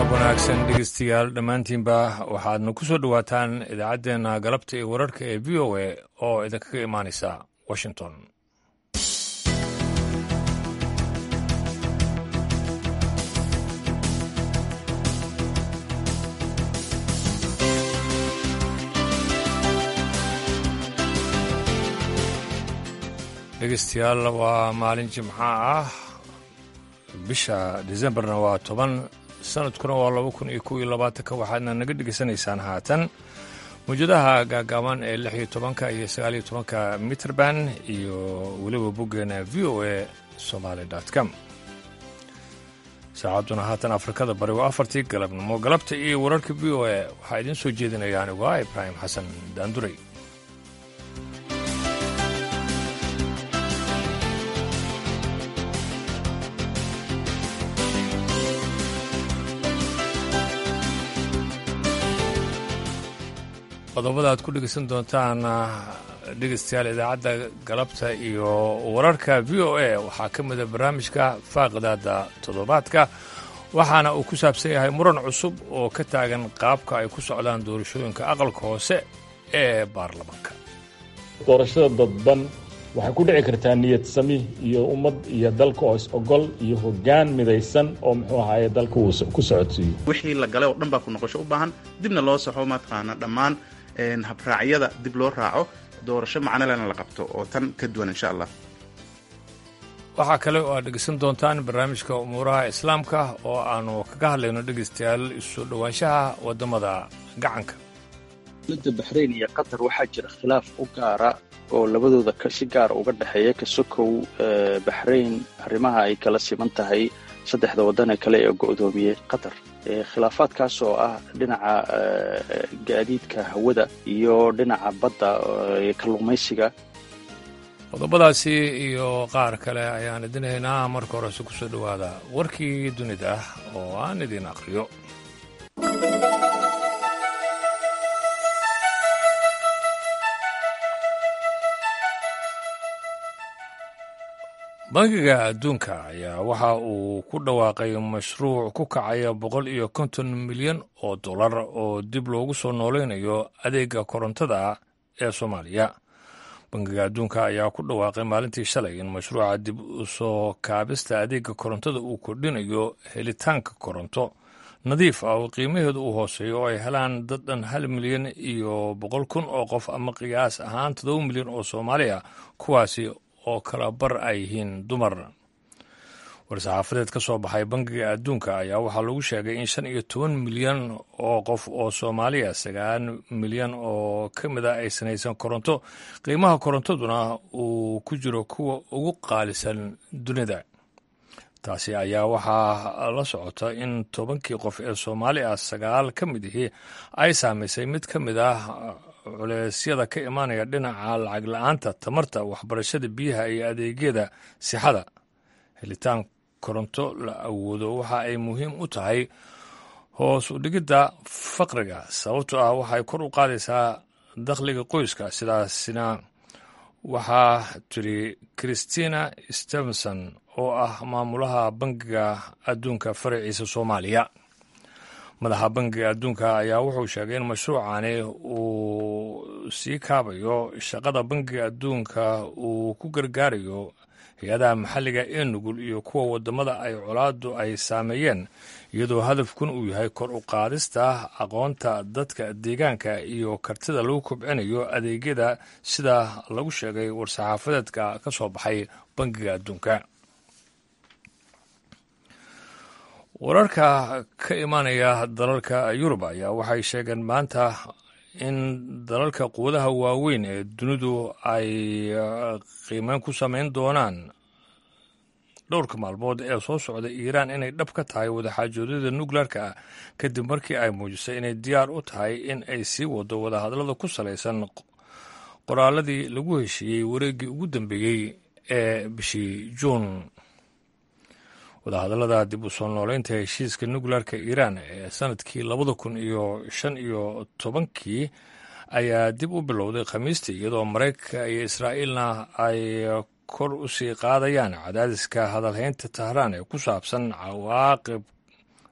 wanaagsan dhegeystayaal dhammaantiinba waxaadna ku soo dhowaataan idaacaddeenna galabta iyo wararka ee v o a oo idinkaga imaanaysa washington dhegeystayaal waa maalin jimca ah bisha disembarna waa toban sanadkuna waa laba kun iyo kow iyo labaatanka waxaadna naga dhegeysanaysaan haatan mawjadaha gaagaaban ee lix iyo tobanka iyo sagaal iyo tobanka mitrband iyo weliba boggeena v o a somaali com saacadduna haatan afrikada bari waa afartii galabnimo galabta iyo wararka v o a waxaa idiin soo jeedinaya anigu ah ibraahim xasan daanduray qodobada aad ku dhegeysan doontaan dhegeystayaal idaacadda galabta iyo wararka v o a waxaa ka mida barnaamijka faaqidaada toddobaadka waxaana uu ku saabsan yahay muran cusub oo ka taagan qaabka ay ku socdaan doorashooyinka aqalka hoose ee baarlamaanka doorashada dadban waxay ku dhici kartaa niyad sami iyo ummad iyo dalka oo is ogol iyo hoggaan midaysan oo muxuu ahaaye dalka uu ku socodsiiyo wixii la galay oo dhan baa ku noqosho u baahan dibna loo saxo mataqaana dhammaan habraacyada dib loo raaco doorasho macnolena la qabto oo tan ka duwan insha allah waxaa kale oo aad dhegeysan doontaan barnaamijka umuuraha islaamka oo aanu kaga hadlayno dhegeystayaal isu dhowaanshaha waddamada gacanka dowladda baxrayn iyo qatar waxaa jira khilaaf u gaara oo labadooda si gaara uga dhexeeya ka sokow baxrayn arrimaha ay kala siman tahay saddexda waddan ee kale ee go'doomiyey qatar khilaafaadkaas oo ah dhinaca gaadiidka hawada iyo dhinaca badda ee kalluumaysiga qodobadaasi iyo qaar kale ayaan idin haynaa marka horese ku soo dhowaada warkii dunida ah oo aan idiin aqriyo bangiga adduunka ayaa waxa uu ku dhawaaqay mashruuc ku kacaya boqol iyo konton milyan oo dollar oo dib loogu soo noolaynayo adeega korontada ee soomaaliya bangiga adduunka ayaa ku dhawaaqay maalintii shalay in mashruuca dib usoo kaabista adeega korontada uu kordhinayo helitaanka koronto nadiif ah oo qiimaheedu uu hooseeyo oo ay helaan dad dhan hal milyan iyo boqol kun oo qof ama qiyaas ahaan toddoba milyan oo soomaali ah kuwaasi oo kala bar ay yihiin dumar war-saxaafadeed ka soo baxay bangiga adduunka ayaa waxaa lagu sheegay in shan iyo toban milyan oo qof oo soomaaliya sagaal milyan oo ka mid a aysan haysan koronto qiimaha korontaduna uu ku jiro kuwa ugu qaalisan dunida taasi ayaa waxaa la socota in tobankii qof ee soomaali ah sagaal ka mid ihii ay saamaysay mid ka mid ah culeysyada ka imaanaya dhinaca lacag la-aanta tamarta waxbarashada biyaha iyo adeegyada sixada helitaan koronto la awoodo waxa ay muhiim u tahay hoos u dhigidda faqriga sababtoo ah waxay kor u qaadaysaa dakhliga qoyska sidaasina waxaa tiri christina stevenson oo ah maamulaha bangiga adduunka faraciisa soomaaliya madaxa bangiga adduunka ayaa wuxuu sheegay in mashruucani uu sii kaabayo shaqada bangiga adduunka uu ku gargaarayo hay-adaha maxalliga ee nugul iyo kuwa waddamada ay colaadu ay saameeyeen iyadoo hadafkun uu yahay kor u qaadista aqoonta dadka deegaanka iyo kartida lagu kobcinayo adeegyada sida lagu sheegay war-saxaafadeedka ka soo baxay bangiga adduunka wararka ka imaanaya dalalka yurub ayaa waxay sheegeen maanta in dalalka quwadaha waaweyn ee dunidu ay qiimeyn ku samayn doonaan dhowrka maalmood ee soo socda iiraan inay dhab ka tahay wadaxaajoodyada nukleerka ah kadib markii ay muujisay inay diyaar u tahay in ay sii wado wadahadallada ku salaysan qoraaladii lagu heshiiyey wareeggii ugu dambeeyey ee bishii juun wadahadallada dib u soo nooleynta heshiiska nukleerka iiraan ee sanadkii labada kun iyo shan iyo tobankii ayaa dib u bilowday khamiistii iyadoo maraykanka iyo israa'iilna ay kor u sii qaadayaan cadaadiska hadalhaynta tahraan ee ku saabsan cawaaqib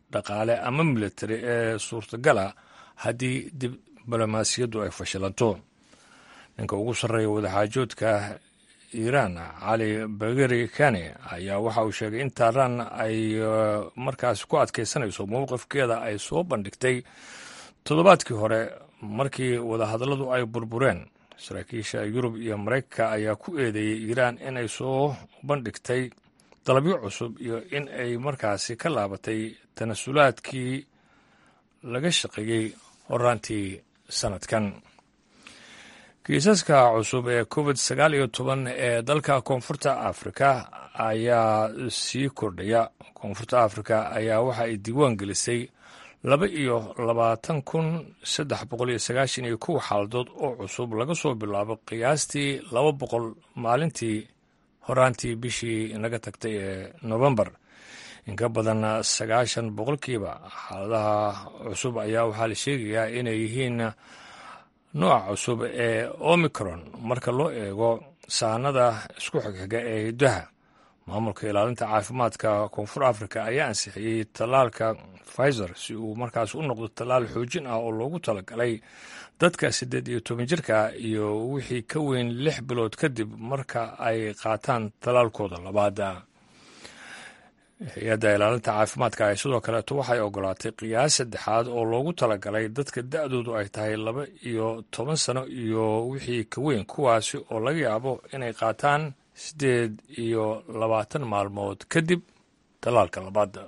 dhaqaale ama militari ee suurtagala haddii diblomaasiyaddu ay fashilanto ninka ugu sarreeya wadaxaajoodka iiraan cali bageri kane ayaa waxa uu sheegay in taaraan ay markaas ku adkaysanayso mowqifkeeda ay soo bandhigtay toddobaadkii hore markii wadahadalladu ay burbureen saraakiisha yurub iyo maraykanka ayaa ku eedeeyey iiraan inay soo bandhigtay dalabyo cusub iyo in ay markaasi ka laabatay tanasulaadkii laga shaqeeyey horaantii sanadkan kiisaska cusub ee covid sagaal iyo toban ee dalka koonfurta afrika ayaa sii kordhaya koonfurta afrika ayaa waxa ay diiwaan gelisay laba iyo labaatan kun saddex boqol iyo sagaashan iyo kow xaaladood oo cusub laga soo bilaabo qiyaastii laba boqol maalintii horaantii bishii naga tagtay ee novembar inka badan sagaashan boqolkiiba xaaladaha cusub ayaa waxaa la sheegayaa inay yihiin nooca cusub ee omicron marka loo eego saanada isku xigxiga ee hiddaha maamulka ilaalinta caafimaadka koonfur africa ayaa ansixiyey tallaalka pfizer si uu markaas u noqdo tallaal xoojin ah oo loogu talagalay dadka siddeed iyo toban jirka iyo wixii ka weyn lix bilood kadib marka ay qaataan tallaalkooda labaada hay-adda ilaalinta caafimaadka ay sidoo kaleeto waxay ogolaatay qiyaas saddexaad oo loogu talagalay dadka da-doodu ay tahay laba iyo toban sano iyo wixii ka weyn kuwaasi oo laga yaabo inay qaataan siddeed iyo labaatan maalmood kadib tallaalka labaada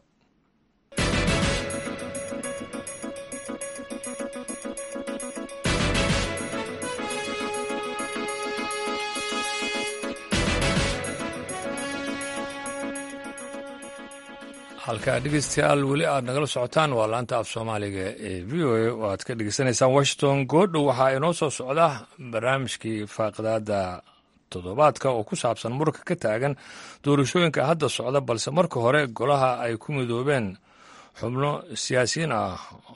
halkaa dhegeystayaal weli aad nagala socotaan waa laanta af soomaaliga ee v o a oo aad ka dhegeysanaysaan washington goodhow waxaa inoo soo socda barnaamijkii faaqidaada toddobaadka oo ku saabsan muranka ka taagan doorashooyinka hadda socda balse marka hore golaha ay ku midoobeen xubno siyaasiyiin ah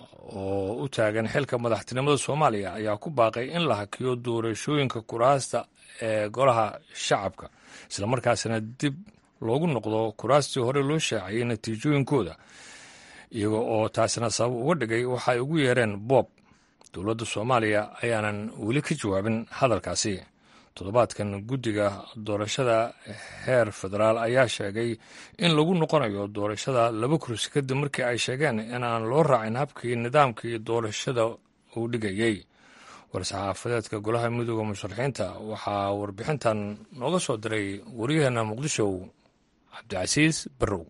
oo u taagan xilka madaxtinimada soomaaliya ayaa ku baaqay in la hakiyo doorashooyinka kuraasta ee golaha shacabka islamarkaasina dib loogu noqdo kuraastii hore loo shaaciyey natiijooyinkooda iyaga oo taasina sabab uga dhigay waxay ugu yeereen boob dowladda soomaaliya ayaanan weli ka jawaabin hadalkaasi toddobaadkan guddiga doorashada heer federaal ayaa sheegay in lagu noqonayo doorashada laba kursi kadib markii ay sheegeen in aan loo raacin habkii nidaamkii doorashada uu dhigayey war-saxaafadeedka golaha midooda musharaxiinta waxaa warbixintan nooga soo diray waryaheena muqdisho cabdicasiis barrow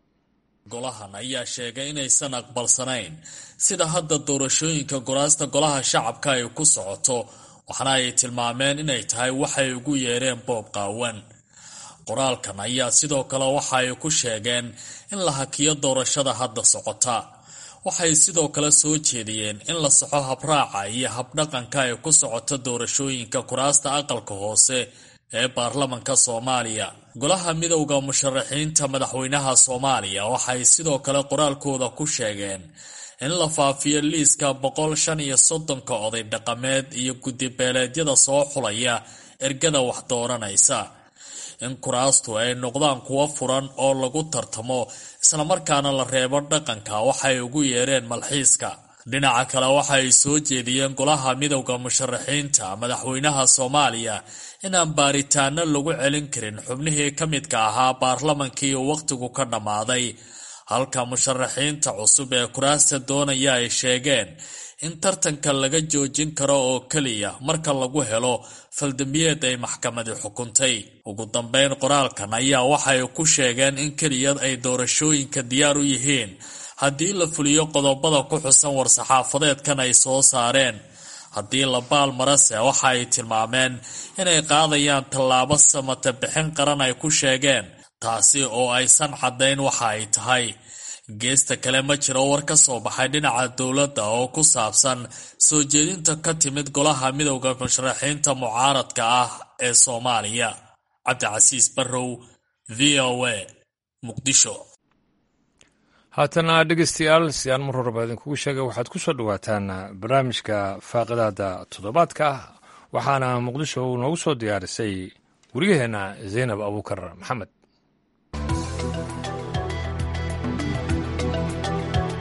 golahan ayaa sheegay inaysan aqbalsanayn sida hadda doorashooyinka goraasta golaha shacabka ay ku socoto waxaana ay tilmaameen inay tahay waxay ugu yeereen boob qaawan qoraalkan ayaa sidoo kale waxa ay ku sheegeen in la hakiyo doorashada hadda socota waxay sidoo kale soo jeediyeen in la soxo habraaca iyo habdhaqanka ay ku socoto doorashooyinka kuraasta aqalka hoose ee baarlamanka soomaaliya golaha midowda musharaxiinta madaxweynaha soomaaliya waxay sidoo kale qoraalkooda ku sheegeen in la faafiyo liiska boqol shan iyo soddonka oday dhaqameed iyo guddibeeleedyada soo xulaya ergada wax dooranaysa in kuraastu ay noqdaan kuwo furan oo lagu tartamo islamarkaana la reebo dhaqanka waxay ugu yeereen malxiiska dhinaca kale waxay soo jeediyeen golaha midowda musharaxiinta madaxweynaha soomaaliya inaan baaritaano lagu celin karin xubnihii ka midka ahaa baarlamankii uu wakhtigu ka dhammaaday halka musharaxiinta cusub ee kuraasta doonaya ay sheegeen in tartanka laga joojin karo oo keliya marka lagu helo faldambiyeed ay maxkamadi xukuntay ugu dambeyn qoraalkan ayaa waxay ku sheegeen in keliya ay doorashooyinka diyaar u yihiin haddii la fuliyo qodobada ku xusan war-saxaafadeedkan ay soo saareen haddii la baal marase waxa ay tilmaameen inay qaadayaan tallaabo samata bixin qaran ay ku sheegeen taasi oo aysan caddayn waxa ay tahay geesta kale ma jiro war ka soo baxay dhinaca dowladda oo ku saabsan soo jeedinta ka timid golaha midowda musharaxiinta mucaaradka ah ee soomaaliya cabdicasiis barrow v o a muqdisho haatana dhegeystayaal si aan mar horeba idinkugu sheegay waxaad ku soo dhowaataan barnaamijka faaqidaada toddobaadka waxaana muqdisho noogu soo diyaarisay wariyaheenna zaynab abuukar maxamed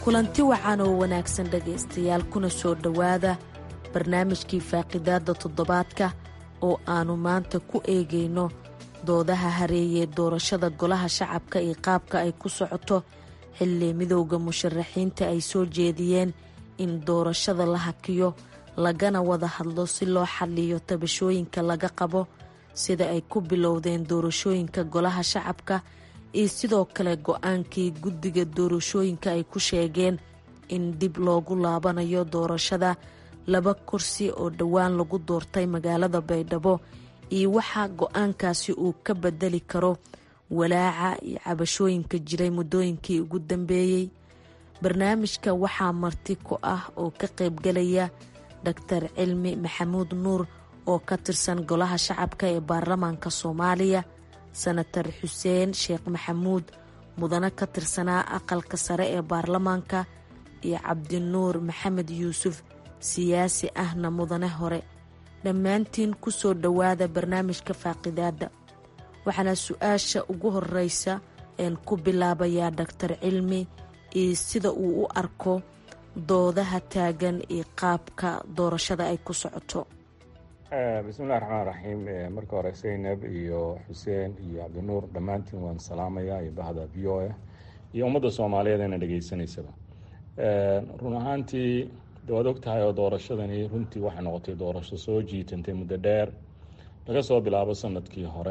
kulanti wacan oo wanaagsan dhegaystayaal kuna soo dhowaada barnaamijkii faaqidaadda toddobaadka oo aannu maanta ku eegayno doodaha hareeyee doorashada golaha shacabka iyo qaabka ay ku socoto xilli midowda musharaxiinta ay soo jeediyeen in doorashada la hakiyo lagana wada hadlo si loo xalliyo tabashooyinka laga qabo sida ay ku bilowdeen doorashooyinka golaha shacabka iyo sidoo kale go-aankii guddiga doorashooyinka ay ku sheegeen in dib loogu laabanayo doorashada laba kursi oo dhowaan lagu doortay magaalada baydhabo iyo waxaa go-aankaasi uu ka bedeli karo walaaca iyo cabashooyinka jiray muddooyinkii ugu dambeeyey barnaamijka waxaa marti ku ah oo ka qaybgalaya doctor cilmi maxamuud nuur oo ka tirsan golaha shacabka ee baarlamaanka soomaaliya senatar xuseen sheekh maxamuud mudane ka tirsanaa aqalka sare ee baarlamaanka iyo cabdinuur maxamed yuusuf siyaasi ahna mudane hore dhammaantiin ku soo dhowaada barnaamijka faaqidaadda waxaana su-aasha ugu horeysa een ku bilaabayaa doctor cilmi iyo sida uu u arko doodaha taagan iyo qaabka doorashada ay ku socoto bismillahi raxmaan raxiim marka hore zaynab iyo xuseen iyo cabdinuur dhammaantiin waan salaamayaa iyo bahda v o a iyo ummadda soomaaliyeed ina dhegaysanaysaba run ahaantii de waad og tahay oo doorashadani runtii waxay noqotay doorasho soo jiitantay muddo dheer laga soo bilaabo sanadkii hore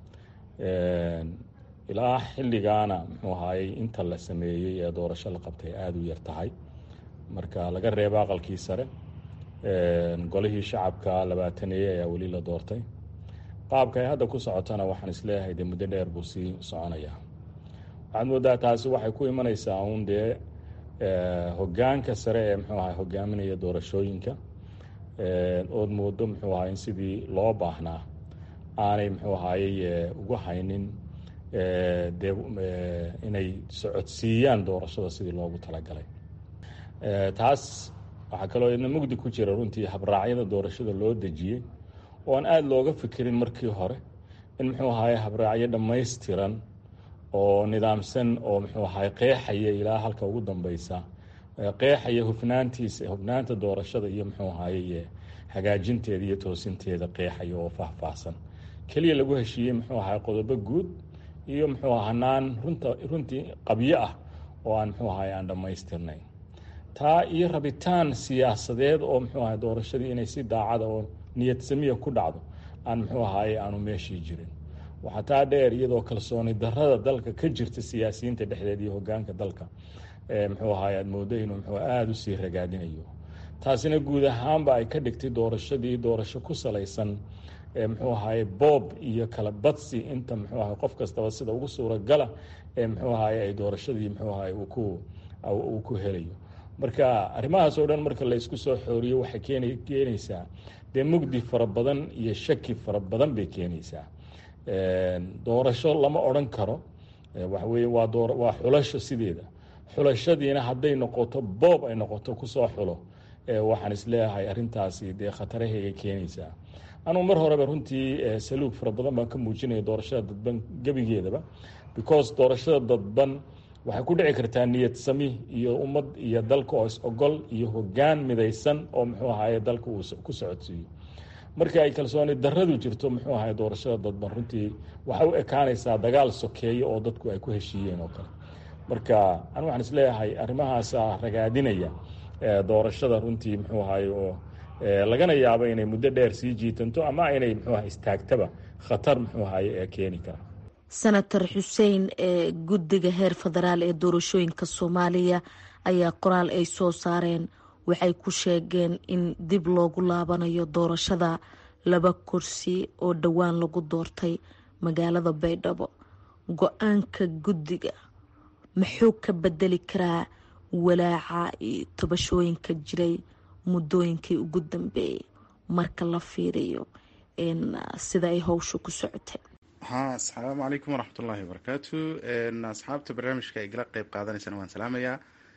ilaa xilligaana muxuu ahaayey inta la sameeyey ee doorasho la qabtay aada u yar tahay marka laga reebo aqalkii sare golihii shacabka labaataneeye ayaa weli la doortay qaabka ay hadda ku socotana waxaan isleeyahay dee muddo dheer buu sii soconayaa waxaad moodaa taasi waxay ku imanaysaa uun dee hogaanka sare ee muxuu ahay hogaaminaya doorashooyinka ood moodo muxuu ahay in sidii loo baahnaa aanay muxuu ahayey ugu haynin dee inay socodsiiyaan doorashada sidii loogu talagalay taas waxaa kaloo idna mugdi ku jira runtii habraacyada doorashada loo dejiyey oo aan aada looga fikirin markii hore in muxuu ahaye habraacyo dhammaystiran oo nidaamsan oo muxuu ahaye qeexaya ilaa halka ugu dambeysa qeexaya hufnaantiisa hufnaanta doorashada iyo muxuu ahaye hagaajinteeda iyo toosinteeda qeexaya oo faahfaahsan keliya lagu heshiiyey muxuu ahaye qodobo guud iyo muxuu hanaan runta runtii qabyo ah oo aan muxuu ahaye aan dhammaystirnayn taa iyo rabitaan siyaasadeed oo muxuu ahay doorashadii inay si daacada oo niyad samiya ku dhacdo aan muxuu ahaye aanu meeshii jirin waxaa taa dheer iyadoo kalsooni darada dalka ka jirta siyaasiyiinta dhexdeed iyo hogaanka dalka muxuu ahaye aada moodo inuu muxuu aada usii ragaadinayo taasina guud ahaanba ay ka dhigtay doorashadii doorasho ku salaysan muxuu ahaye boob iyo kala badsi inta muxuu ahay qof kastaba sida ugu suuragala ee muxuu ahaye ay doorashadii muxuu ahaye uu ku uu ku helayo marka arrimahaas oo dhan marka la isku soo xooriyo waxay keen keenaysaa dee mugdi fara badan iyo shaki fara badan bay keenaysaa doorasho lama odran karo waxaweye waa doo waa xulasho sideeda xulashadiina hadday noqoto boob ay noqoto kusoo xulo waxaan isleeyahay arrintaasi dee khataraheegay keenaysaa anugu mar horeba runtii saluug fara badan baan ka muujinaya doorashada dadban gebigeedaba because doorashada dadban waxay ku dhici kartaa niyad sami iyo ummad iyo dalka oo is ogol iyo hogaan midaysan oo muxuu ahaye dalka uu ku socodsiiyo marka ay kalsooni daradu jirto muxuu ahaye doorashada dadban runtii waxay u ekaanaysaa dagaal sokeeyo oo dadku ay ku heshiiyeen oo kale marka anu waxaan isleeyahay arrimahaasa ragaadinaya doorashada runtii muxuu ahaye oo lagana yaabo inay muddo dheer sii jiitanto ama inay muxuu ahay istaagtaba khatar muxuu ahaye ee keeni kara senator xuseen ee guddiga heer federaal ee doorashooyinka soomaaliya ayaa qoraal ay soo saareen waxay ku sheegeen in dib loogu laabanayo doorashada laba kursi oo dhowaan lagu doortay magaalada baydhabo go-aanka guddiga muxuu ka bedeli karaa walaaca iyo tabashooyinka jiray muddooyinkii ugu dambeeyay marka la fiiriyo sida ay howsha ku socotay ha asalaamu calaykum waraxmat ullahi wabarakaatu asxaabta barnaamijka ay gala qeyb qaadanaysana waan salaamayaa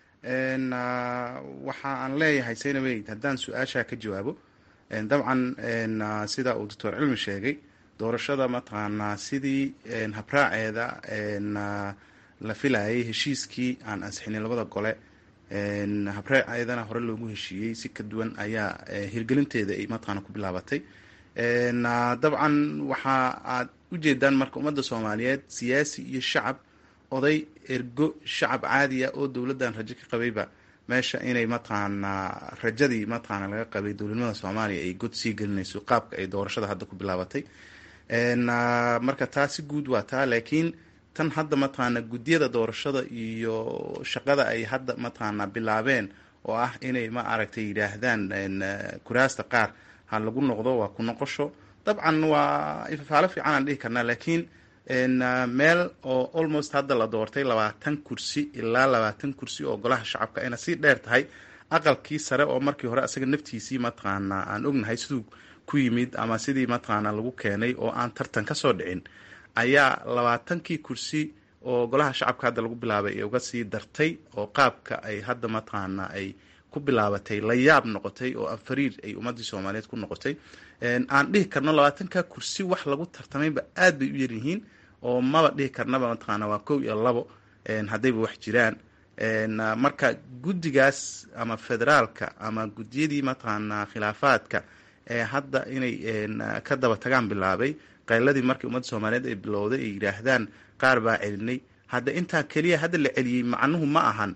waxa aan leeyahay saynaweyd haddaan su-aashaa ka jawaabo dabcan sida uu doctor cilmi sheegay doorashada mataqaanaa sidii habraaceeda la filayay heshiiskii aan ansixinin labada gole habree ayadana hore loogu heshiiyey si ka duwan ayaa hirgelinteeda ay mataqaana ku bilaabatay dabcan waxa aad ujeedaan marka ummadda soomaaliyeed siyaasi iyo shacab oday ergo shacab caadi ah oo dowladdan rajo ka qabayba meesha inay mataqaanaa rajadii mataqaana laga qabay dowladnimada soomaaliya ay god sii gelinayso qaabka ay doorashada hadda ku bilaabatay marka taa si guud waa taa laakiin tan hadda mataqaana guddiyada doorashada iyo shaqada ay hadda mataqaana bilaabeen oo ah inay ma aragtay yidhaahdaan kuraasta qaar ha lagu noqdo waa ku noqosho dabcan waa ifafaalo fiican aan dhihi karnaa laakiin meel oo almost hadda la doortay labaatan kursi ilaa labaatan kursi oo golaha shacabka ayna sii dheer tahay aqalkii sare oo markii hore asaga naftiisii mataqaana aan ognahay siduu ku yimid ama sidii mataqaana lagu keenay oo aan tartan ka soo dhicin ayaa labaatankii kursi oo golaha shacabka hadda lagu bilaabay ee uga sii dartay oo qaabka ay hadda mataqaana ay ku bilaabatay la yaab noqotay oo anfariir ay ummadii soomaaliyeed ku noqotay aan dhihi karno labaatanka kursi wax lagu tartamayba aad bay u yaryihiin oo maba dhihi karnaba mataqaana waa kow iyo labo haddayba wax jiraan marka guddigaas ama federaalka ama guddiyadii mataqaana khilaafaadka ee hadda inay ka daba tagaan bilaabay qayladii markii ummadda soomaaliyeed ay bilowday ay yidhaahdaan qaar baa celinay hadda intaa keliya hadda la celiyey macnuhu ma ahan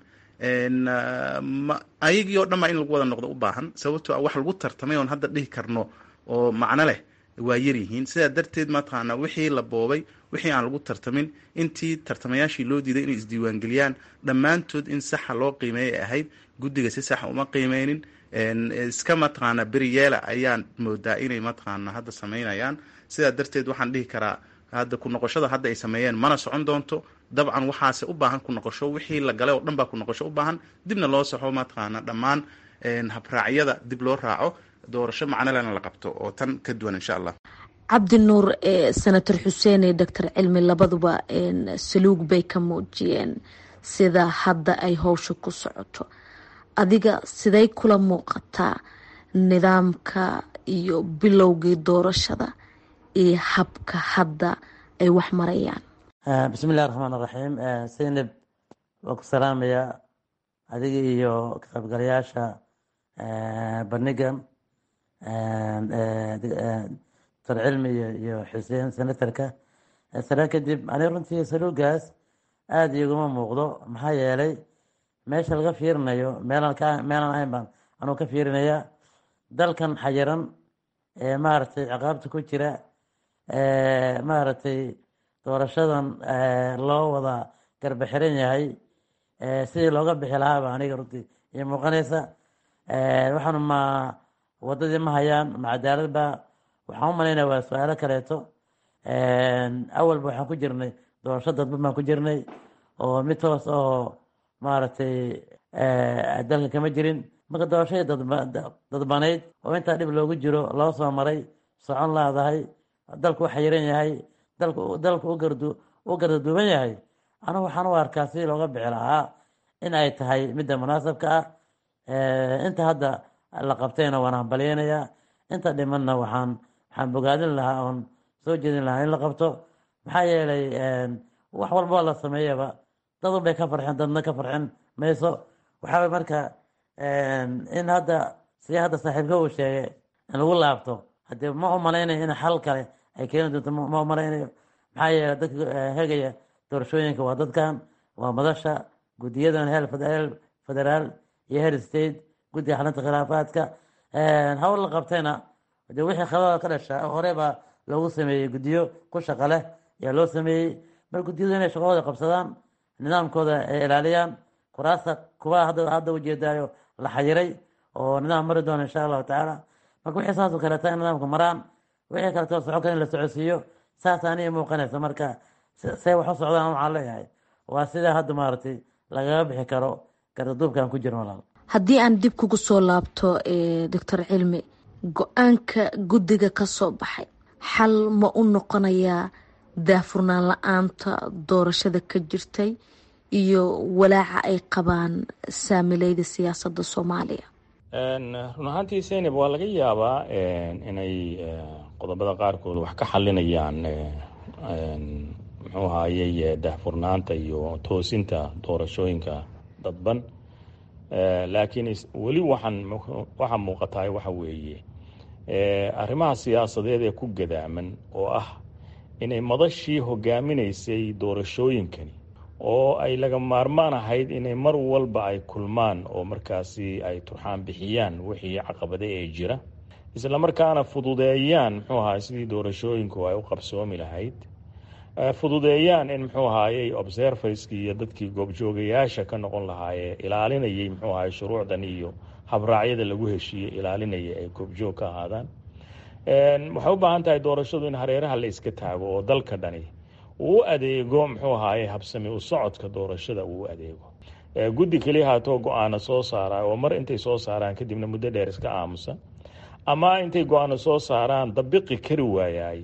ayagii oo dhan baa in lagu wada noqdo u baahan sababtoo wax lagu tartamay oon hadda dhihi karno oo macno leh waa yaryihiin sidaa darteed mataqaana wixii la boobay wixii aan lagu tartamin intii tartamayaashii loo diiday inay isdiiwaangeliyaan dhammaantood in saxa loo qiimeeyay ahayd guddiga si saxa uma qiimeynin iska mataqaana beriyeela ayaan moodaa inay mataqaana hadda sameynayaan sidaa darteed waxaan dhihi karaa hadda ku noqoshada hadda ay sameeyeen mana socon doonto dabcan waxaase u baahan ku noqosho wixii la galay oo dhan baa ku noqosho u baahan dibna loo saxo mataqaana dhammaan habraacyada dib loo raaco doorasho macnolena la qabto oo tan ka duwan insha allah cabdi nuur senator xuseen iyo doctor cilmi labaduba saluug bay ka muujiyeen sida hadda ay howsha ku socoto adiga siday kula muuqataa nidaamka iyo bilowgii doorashada iyo habka hadda ay wax marayaan bismi illahi raxmaan raxiim seynab waa ku salaamaya adiga iyo ka qaybgalayaasha bandhigan doctor cilmi iyo xuseen senatarka salaan kadib aniga runtii saluugaas aada iguma muuqdo maxaa yeelay meesha laga fiirinayo meelaan ka meelaan ahayn baan anuu ka fiirinaya dalkan xayiran ee maaragtay ciqaabta ku jira maaragtay doorashadan loo wada garba xiran yahay sidii looga bixi lahaaba aniga runtii iyo muuqanaysa waxaanu ma wadadii ma hayaan ma cadaalad ba waxaan u malaynaya waa su-aalo kaleeto awalba waxaan ku jirnay doorasho dadban baan ku jirnay oo mid toos oo maaragtay dalka kama jirin marka doorashadii dadbanayd oo intaa dhib loogu jiro loo soo maray socon laadahay dalku u xayiran yahay dalku u gardaduuban yahay anigu waxaan u arkaa sidii looga bixi lahaa in ay tahay midda munaasabka ah inta hadda la qabtayna waan hambalyeynayaa inta dhimanna waxaan waxaan bogaadin lahaa oon soo jeedin lahaa in la qabto maxaa yeelay wax walboo la sameeyaba dadun bay ka farxeen dadna ka farxin mayso waxaa marka in hadda sidii hadda saaxiibka uu sheegay in lagu laabto hadee ma u malaynayo in xal kale ay keeni doonto ma u malaynayo maxaa yeelay dadka hegaya doorashooyinka waa dadkan waa madasha guddiyadan heer federaal iyo heer state guddiga xalinta khilaafaadka hawl la qabtayna de wixii khilada ka dhasha hore baa loogu sameeyey guddiyo ku shaqa leh ayaa loo sameeyey mar guddiyadu inay shaqahooda qabsadaan nidaamkooda ay ilaaliyaan kuraasta kuwa hadda ujeedaayo la xayiray oo nidaam mari doona insha allahu tacaala marka wixii saasoo kaleeta in nidaamka maraan wixii kaleeto socon kale in la socodsiiyo saas aniga muuqanaysa marka see wax u socdaan waxaan leeyahay waa sidaa hadda maaragtay lagaga bixi karo gardaduubkaan ku jirin walaal haddii aan dib kugu soo laabto doctor cilmi go-aanka guddiga ka soo baxay xal ma u noqonayaa daafurnaan la-aanta doorashada ka jirtay iyo walaaca ay qabaan saamileyda siyaasadda soomaaliya run ahaantii seynab waa laga yaabaa inay qodobada qaarkood wax ka xalinayaan muxuu ahaayey daahfurnaanta iyo toosinta doorashooyinka dadban laakiin weli waxaan waxaa muuqataa waxa weeye arrimaha siyaasadeed ee ku gadaaman oo ah inay madashii hogaaminaysay doorashooyinkani oo ay laga maarmaan ahayd inay mar walba ay kulmaan oo markaasi ay turxaan bixiyaan wixii caqabade ee jira isla markaana fududeeyaan muxuu ahaay sidii doorashooyinku ay u qabsoomi lahayd fududeeyaan in muxuu ahaayey observerskii iyo dadkii goobjoogayaasha ka noqon lahaayee ilaalinayay muxuu ahaay shuruucdan iyo habraacyada lagu heshiiyey ilaalinaya ay goobjoog ka ahaadaan waxay u baahan tahay doorashadu in hareeraha la iska taago oo dalka dhani uu u adeego muxuu ahaaye habsami u socodka doorashada uu u adeego guddi keliya haatoo go-aano soo saara oo mar intay soo saaraan kadibna muddo dheer iska aamusa ama intay go-aano soo saaraan dabiqi kari waayaay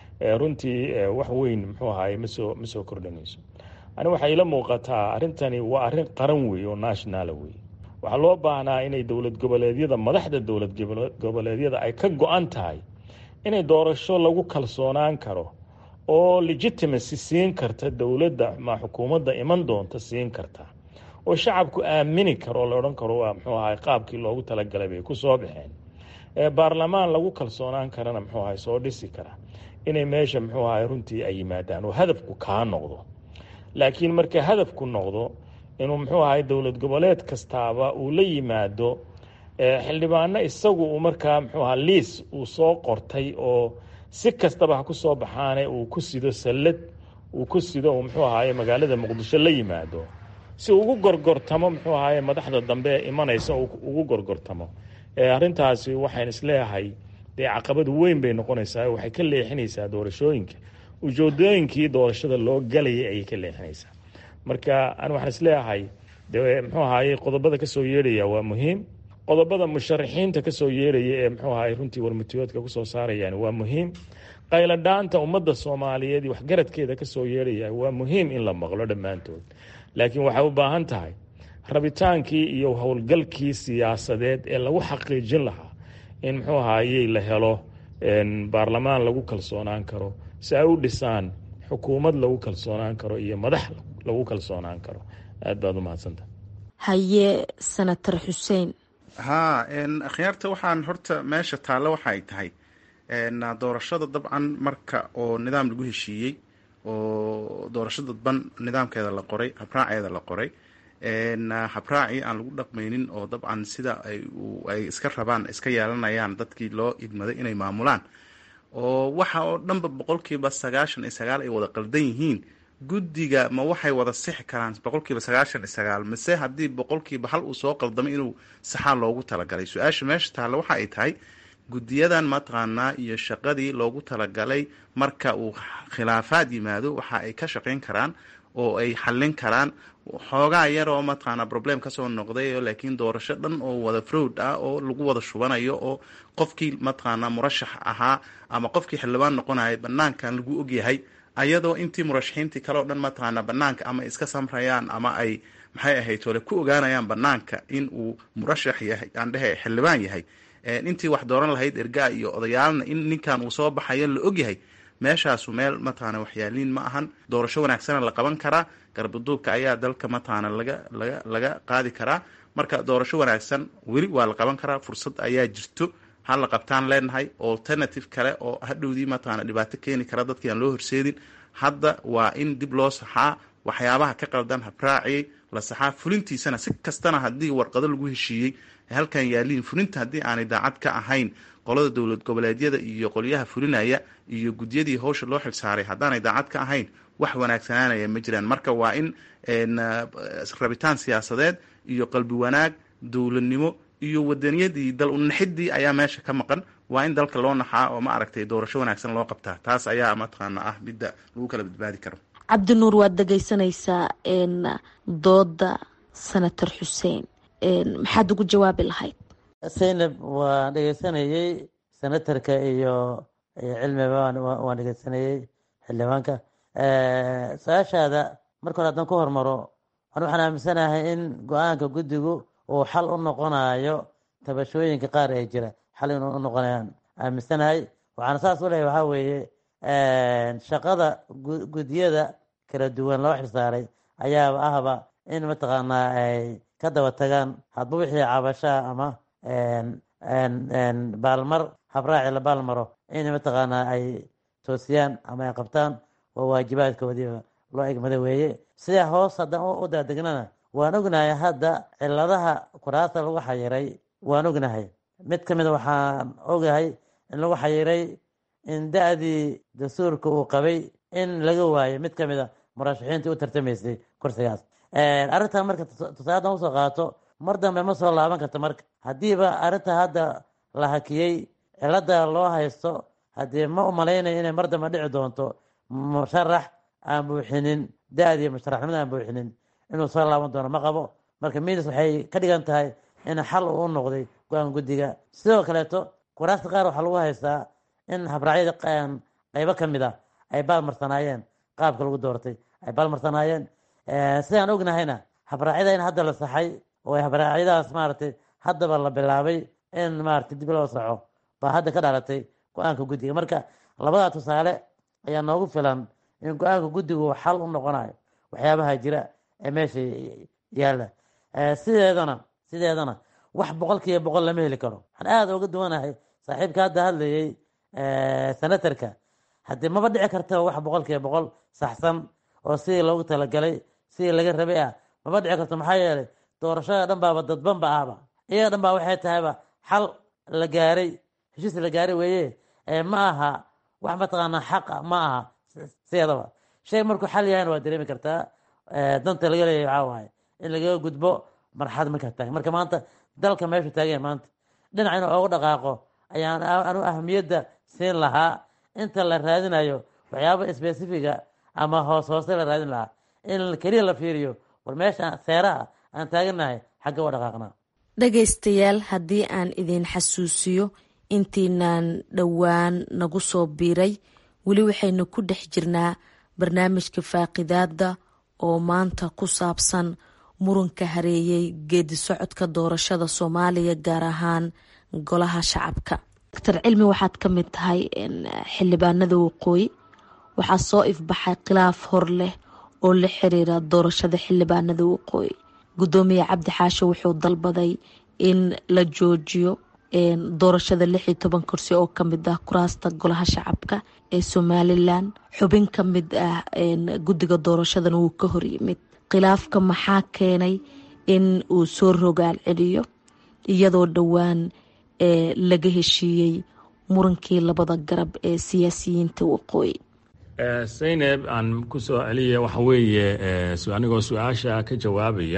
runtii wax weyn muxuu ahaye masoo ma soo kordhinayso ani waxay ila muuqataa arrintani waa arrin qaran wey oo nationala wey waxaa loo baahnaa inay dowlad goboleedyada madaxda dowlad goboleedyada ay ka go-an tahay inay doorasho lagu kalsoonaan karo oo legitimacy siin karta dowladda ma xukuumadda iman doonta siin karta oo shacabku aamini karo oo la odhan karo waa muxuu ahay qaabkii loogu talagalay bay ku soo baxeen baarlamaan lagu kalsoonaan karana muxuu ahay soo dhisi kara inay meesha muxuu ahay runtii ay yimaadaan oo hadafku kaa noqdo laakiin marka hadafku noqdo inuu muxuu ahay dowlad goboleed kastaaba uu la yimaado xildhibaano isagu uu markaa muxuu aha liis uu soo qortay oo si kastaba ha ku soo baxaane uu ku sido sallad uu ku sido uu muxuu ahaye magaalada muqdisho la yimaado si ugu gorgortamo muxuu ahaye madaxda dambe ee imanaysa ugu gorgortamo arrintaasi waxaan isleeyahay dee caqabad weyn bay noqonaysaa waxay ka leexinaysaa doorashooyinka ujeedooyinkii doorashada loo galayay ayay ka leexinaysaa marka an waxaan isleeyahay de muxuu ahaye qodobada kasoo yeedhaya waa muhiim qodobada musharaxiinta kasoo yeedhaya ee muxuu ahaye runtii warmutiyoodka kusoo saarayaan waa muhiim qayladhaanta ummadda soomaaliyeed waxgaradkeeda kasoo yeedhaya waa muhiim in la maqlo dhammaantood laakiin waxay u baahan tahay rabitaankii iyo howlgalkii siyaasadeed ee lagu xaqiijin lahaa in muxuu ahaayey la helo baarlamaan lagu kalsoonaan karo si ay u dhisaan xukuumad lagu kalsoonaan karo iyo madax lagu kalsoonaan karo aad baad u mahadsanta haye senator xuseen haa akhyaarta waxaan horta meesha taallo waxa ay tahay doorashada dabcan marka oo nidaam lagu heshiiyey oo doorasho dadban nidaamkeeda la qoray habraaceeda la qoray habraacii aan lagu dhaqmaynin oo dabcan sida ay iska rabaan iska yeelanayaan dadkii loo idmaday inay maamulaan oo waxa oo dhanba boqolkiiba sagaashan iyo sagaal ay wada qaldan yihiin guddiga ma waxay wada sixi karaan boqolkiiba sagaashan iyo sagaal mise haddii boqolkiiba hal uu soo qaldamay inuu saxaa loogu talagalay su-aasha meesha taalla waxa ay tahay guddiyadan mataqaanaa iyo shaqadii loogu talagalay marka uu khilaafaad yimaado waxa ay ka shaqayn karaan oo ay xallin karaan xoogaa yaroo mataqaanaa problem kasoo noqday laakiin doorasho dhan oo wada frowd ah oo lagu wada shubanayo oo qofkii mataqaanaa murashax ahaa ama qofkii xildhibaan noqonaya banaankan lagu ogyahay ayadoo intii murashaxiintii kale o dhan mataqaanaa banaanka ama iska samrayaan ama ay maxay ahayd ole ku ogaanayaan banaanka in uu murashax yahay aan dhehe xildhibaan yahay intii wax dooran lahayd ergaa iyo odayaalna in ninkan uu soo baxayo la ogyahay meeshaasu meel mataqaana waxyaaliin ma ahan doorasho wanaagsana la qaban karaa garbaduubka ayaa dalka mataqaana laga laga laga qaadi karaa marka doorasho wanaagsan weli waa la qaban karaa fursad ayaa jirto ha la qabtaan leenahay alternative kale oo hadhowdii mataqaana dhibaato keeni kara dadkii aan loo horseedin hadda waa in dib loo saxaa waxyaabaha ka qaldan habraaciyey la saxaa fulintiisana si kastana haddii warqado lagu heshiiyey halkan yaaliin fulinta haddii aanay daacad ka ahayn qolada dowlad goboleedyada iyo qolyaha fulinaya iyo gudyadii howsha loo xilsaaray haddaanay daacad ka ahayn wax wanaagsanaanaya ma jiraan marka waa in rabitaan siyaasadeed iyo qalbi wanaag dowladnimo iyo wadaniyadii dal unaxidii ayaa meesha ka maqan waa in dalka loo naxaa oo ma aragtay doorasho wanaagsan loo qabtaa taas ayaa mataqaana ah midda lagu kala badbaadi karo cabdinuur waad dhegaysanaysaa dooda senator xuseen maxaad ugu jawaabi lahayd zaynab waan dhegeysanayey senatarka iyo cilmiba waan dhegeysanayey xildhibaanka su-aashaada marka hore haddaan ku hormaro an waxaan aaminsanahay in go-aanka guddigu uu xal u noqonayo tabashooyinka qaar ee jira xal inuu u noqonayaan aaminsanahay waxaana saas u lehay waxaa weeye shaqada guddiyada kala duwan loo xilsaaray ayaaba ahba in mataqaanaa ay ka daba tagaan hadba wixii cabashaa ama baalmar habraaci la baalmaro in mataqaanaa ay toosiyaan ama ay qabtaan waa waajibaadkoodiiba loo egmada weeye sidaa hoos haddaan u daadegnana waan ognahay hadda ciladaha kuraasta lagu xayiray waan ognahay mid ka mida waxaan ogahay in lagu xayiray in da-dii dastuurka uu qabay in laga waayo mid ka mida murashaxiintii u tartamaysay kursigaas arrintan marka tusaaladan usoo qaato mar dambe ma soo laaban karta marka haddiiba arrinta hadda la hakiyey cilada loo haysto haddii ma umalaynayo inay mar dambe dhici doonto musharax aan buuxinin da-dii musharaxnimada aan buuxinin inuu soo laaban doono ma qabo marka midas waxay ka dhigan tahay in xal uu noqday go-aan guddiga sidoo kaleeto kuraasta qaar waxaa lagu haystaa in habraacyada qaybo ka mid a ay baalmarsanaayeen qaabka lagu doortay ay baalmarsanaayeen sidaan ognahayna habraacyada in hadda la saxay oo habraacyadaas maaragtay haddaba la bilaabay in maaragtay dib loo saxo baa hadda ka dhalatay go-aanka guddiga marka labadaa tusaale ayaa noogu filan in go-aanka guddigu xal u noqonayo waxyaabaha jira ee meesha yaalla sideedana sideedana wax boqol kiiba boqol lama heli karo waxaan aada uga duwanahay saaxiibka hadda hadlayay senatarka haddii maba dhici karta wax boqol kiiba boqol saxsan oo sidii loogu talagalay sidii laga rabay ah maba dhici karto maxaa yeelay doorashada dhan baaba dadbanba ahba iyaga dhan baa waxay tahayba xal la gaaray heshiis la gaaray weeye ma aha wax mataqaanaa xaqa ma aha sideedaba shay markuu xal yahayna waa dareemi kartaa danta laga leeyahy waxaa waaye in lagaga gudbo marxalad markaa taagan marka maanta dalka meeshu taagan maanta dhinac inuu oogu dhaqaaqo ayaan anu ahamiyadda siin lahaa inta la raadinayo waxyaaba specifiga ama hoos hoose la raadin lahaa in keliya la fiiriyo war meesha seeraha aan taagannahay xagga u dhaqaaqnaa dhagaystayaal haddii aan idin xasuusiyo intiinaan dhowaan nagu soo biiray weli waxaynu ku dhex jirnaa barnaamijka faaqidaada oo maanta ku saabsan muranka hareeyay geedi socodka doorashada soomaaliya gaar ahaan golaha shacabka doctor cilmi waxaad ka mid tahay xildhibaanada waqooyi waxaa soo ifbaxay khilaaf hor leh oo la xiriira doorashada xildhibaanada waqooyi gudoomiye cabdi xaashe wuxuu dalbaday in la joojiyo doorashada lix iyo toban kursi oo kamid ah kuraasta golaha shacabka ee somalilan xubin ka mid ah guddiga doorashadan wuu ka horyimid khilaafka maxaa keenay in uu soo rogaal celiyo iyadoo dhowaan laga heshiiyey murankii labada garab ee siyaasiyiinta waqooyi sayneb aan ku soo celiya waxa weeye anigoo su-aasha ka jawaabaya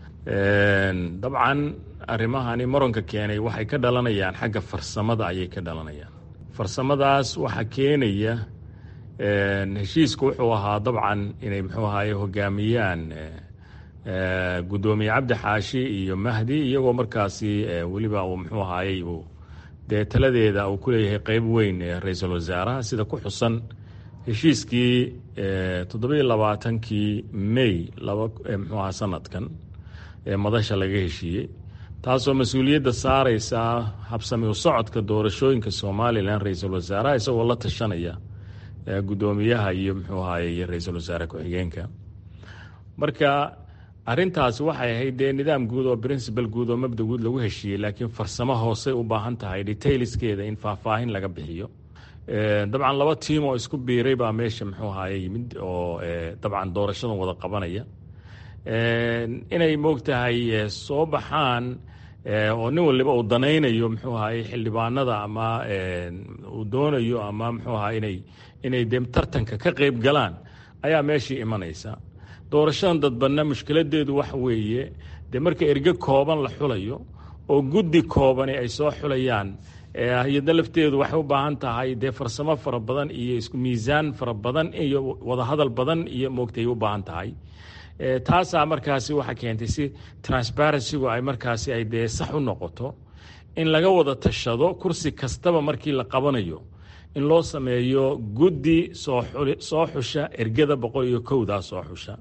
dabcan arrimahani muranka keenay waxay ka dhalanayaan xagga farsamada ayay ka dhalanayaan farsamadaas waxaa keenaya heshiisku wuxuu ahaa dabcan inay muxuu ahaye hogaamiyaan guddoomiye cabdi xaashi iyo mahdi iyagoo markaasi weliba uu muxuu ahaayey uu dee taladeeda uu ku leeyahay qeyb weyn ee ra-iisul wasaaraha sida ku xusan heshiiskii toddobiyo labaatankii may laba muxuu ahaa sanadkan ee madasha laga heshiiyey taasoo mas-uuliyadda saareysa habsami u socodka doorashooyinka somalilan ra-iisul wasaaraha isagoo la tashanaya guddoomiyaha iyo muxuu ahaye iyo ra-iisul wasaare ku-xigeenka marka arintaasi waxay ahayd dee nidaam guud oo principal guud oo mabda guud lagu heshiiyey laakiin farsamo hoosey u baahan tahay detailskeeda in faahfaahin laga bixiyo dabcan laba tiim oo isku biiray baa meesha muxuu ahaye yimid oo dabcan doorashadan wada qabanaya inay moogtahay soo baxaan oo nin waliba uu danaynayo muxuu ahaye xildhibaanada ama uu doonayo ama muxuu ahaa inay inay de tartanka ka qeyb galaan ayaa meeshii imanaysa doorashadan dadbanna mushkiladeedu waxa weeye dee marka erge kooban la xulayo oo guddi koobani ay soo xulayaan hay-adda lafteedu waxay u baahan tahay dee farsamo fara badan iyo isku miisaan fara badan iyo wadahadal badan iyo moogtay u baahan tahay taasaa markaasi waxaa keentay si transparencygu ay markaasi ay dee sax u noqoto in laga wada tashado kursi kastaba markii la qabanayo in loo sameeyo guddi soo xusha ergada boqol iyo kowdaa soo xusha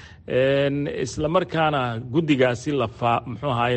isla markaana guddigaasi mxuu ahaye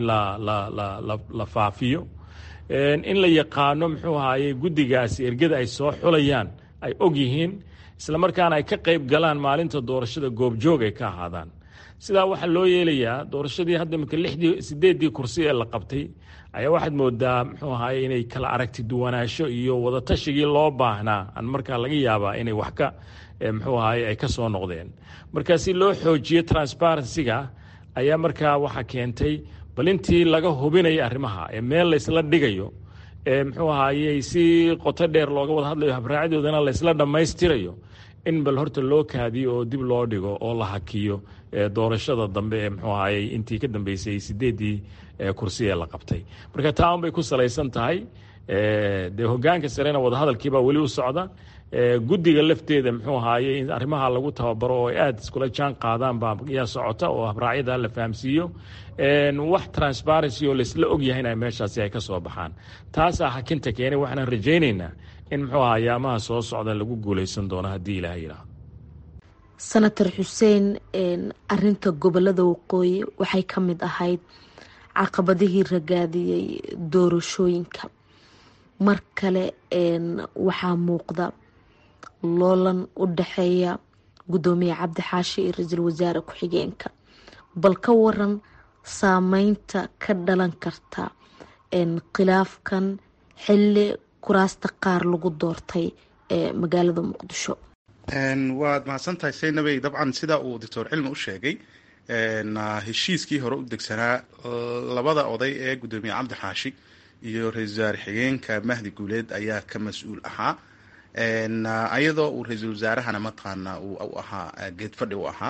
la faafiyo in la yaqaano muxuu ahaye guddigaasi ergada ay soo xulayaan ay og yihiin isla markaana ay ka qeyb galaan maalinta doorashada goobjoog ay ka ahaadaan sidaa waxaa loo yeelayaa doorashadii hadda imika lixdii sideeddii kursi ee la qabtay ayaa waxaad moodaa muxuu ahaye inay kala aragti duwanaansho iyo wadatashigii loo baahnaa aan markaa laga yaabaa inay wax ka muxuu ahaye ay ka soo noqdeen marka si loo xoojiyo transparencyga ayaa markaa waxaa keentay bal intii laga hubinaya arrimaha ee meel laysla dhigayo ee muxuu ahaayey si qoto dheer looga wada hadlayo habraacadoodana laysla dhammaystirayo in bal horta loo kaadiyo oo dib loo dhigo oo la hakiyo doorashada dambe ee muxuu ahaayey intii ka dambeysay sideeddii kursi ee la qabtay marka taa un bay ku salaysan tahay dee hogaanka sarena wadahadalkiibaa weli u socda guddiga lafteeda muxuu ahaayey in arrimaha lagu tababaro oo ay aada iskula jaan qaadaan baa yaa socota oo habraacyada la fahamsiiyo wax transparency oo laysla ogyahay in meeshaasi ay ka soo baxaan taasaa hakinta keenay waxaan rajaynaynaa in muxuu aha ayaamaha soo socda lagu guuleysan doono haddii ilaah yidhaahdo senator xuseen arinta gobolada waqooyi waxay ka mid ahayd caqabadihii ragaadiyey doorashooyinka mar kale waxaa muuqda loolan u dhexeeya guddoomiye cabdi xaashi iyo ra-iisul wasaare ku-xigeenka bal ka waran saameynta ka dhalan karta khilaafkan xilli kuraasta qaar lagu doortay ee magaalada muqdisho waad mahadsantahay saynabey dabcan sida uu doctor cilmi u sheegay heshiiskii hore u degsanaa labada oday ee guddoomiye cabdi xaashi iyo ra-isul wasaare xigeenka mahdi guuleed ayaa ka mas-uul ahaa ayadoo uu ra-iisul wasaarahana mataqaana u ahaa geed fadhi u ahaa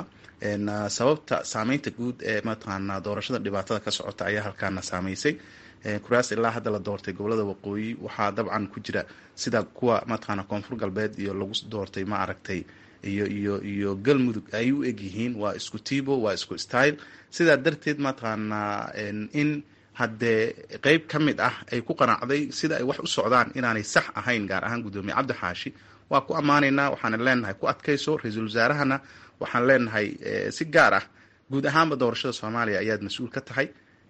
sababta saameynta guud ee mataqaana doorashada dhibaatada ka socota ayaa halkaana saameysay kuraas ilaa hadda la doortay gobolada waqooyi waxaa dabcan ku jira sida kuwa mataqaana koonfur galbeed iyo lagu doortay ma aragtay iyo iyo iyo galmudug ay u egyihiin waa isku tibo waa isku style sidaa darteed mataqaana in haddee qeyb ka mid ah ay ku qanacday sida ay wax u socdaan inaanay sax ahayn gaar ahaan guddoomiye cabdi xaashi waa ku ammaanaynaa waxaana leenahay ku adkayso ra-iisul wasaarahana waxaan leenahay si gaar ah guud ahaanba doorashada soomaaliya ayaad mas-uul ka tahay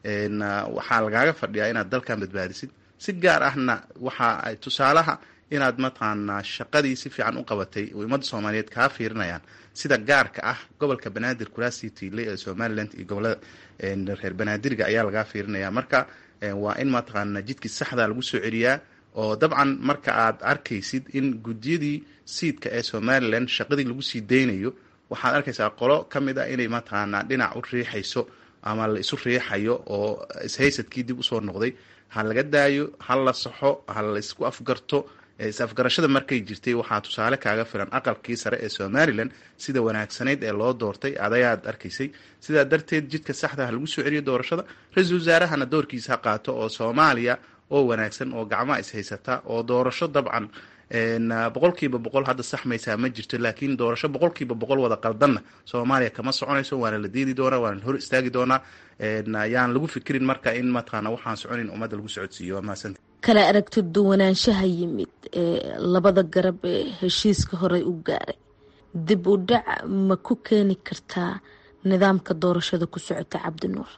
waxaa lagaaga fadhiyaa inaad dalkan badbaadisid si gaar ahna waxa ay tusaalaha inaad mataqaanaa shaqadii si fiican u qabatay oo ummadda soomaaliyeed kaa fiirinayaan sida gaarka ah gobolka banaadir kuraasii tiile ee somalilan iyo gobolada reer banaadiriga ayaa lagaa fiirinaya marka waa in mataqaana jidkii saxda lagu soo celiyaa oo dabcan marka aad arkaysid in guddiyadii siidka ee somalilan shaqadii lagu sii daynayo waxaad arkaysaa qolo ka mid ah inay mataqaanaa dhinac u riixayso ama la isu riixayo oo ishaysadkii dib usoo noqday ha laga daayo ha la saxo ha la isku afgarto is-afgarashada markay jirtay waxaa tusaale kaaga filan aqalkii sare ee somalilan sida wanaagsanayd ee loo doortay adayaad arkaysay sidaa darteed jidka saxda ha lagu soo celiyo doorashada ra-iisul wasaarahana doorkiisa ha qaato oo soomaaliya oo wanaagsan oo gacmaha ishaysata oo doorasho dabcan boqolkiiba boqol hadda saxmaysaa ma jirto laakiin doorasho boqolkiiba boqol wada qaldanna soomaaliya kama soconayso waana la diidi doonaa waana hor istaagi doonaa yaan lagu fikirin marka in mataqaana waxaan soconayn ummadda lagu socodsiiyo waa mahadsanti kala aragti duwanaanshaha yimid ee labada garab ee heshiiska horey u gaaray dib u dhac ma ku keeni kartaa nidaamka doorashada ku socota cabdinuur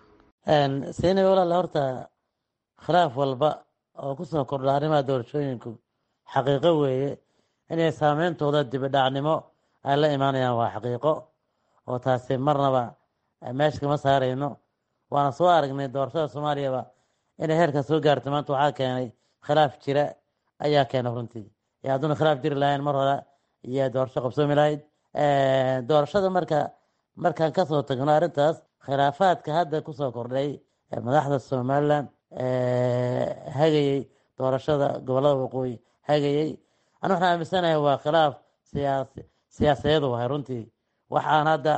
seenay walaal horta khilaaf walba oo kusoo kordha arrimaha doorashooyinku xaqiiqo weeye inay saameyntooda dibidhacnimo ay la imaanayaan waa xaqiiqo oo taasi marnaba meesha kama saarayno waana soo aragnay doorashada soomaaliyaba inay heerka soo gaarto maanta waxaa keenay khilaaf jira ayaa keenay runtii iyo hadduuna khilaaf jiri lahayn mar hore iyo doorasho qabsoomi lahayd doorashada marka markaan kasoo tagno arrintaas khilaafaadka hadda kusoo kordhay madaxda somalilan hagayey doorashada gobolada waqooyi hagayey ana waxaan aaminsanahay waa khilaaf siyaasi siyaasadeed wahay runtii waxaan hadda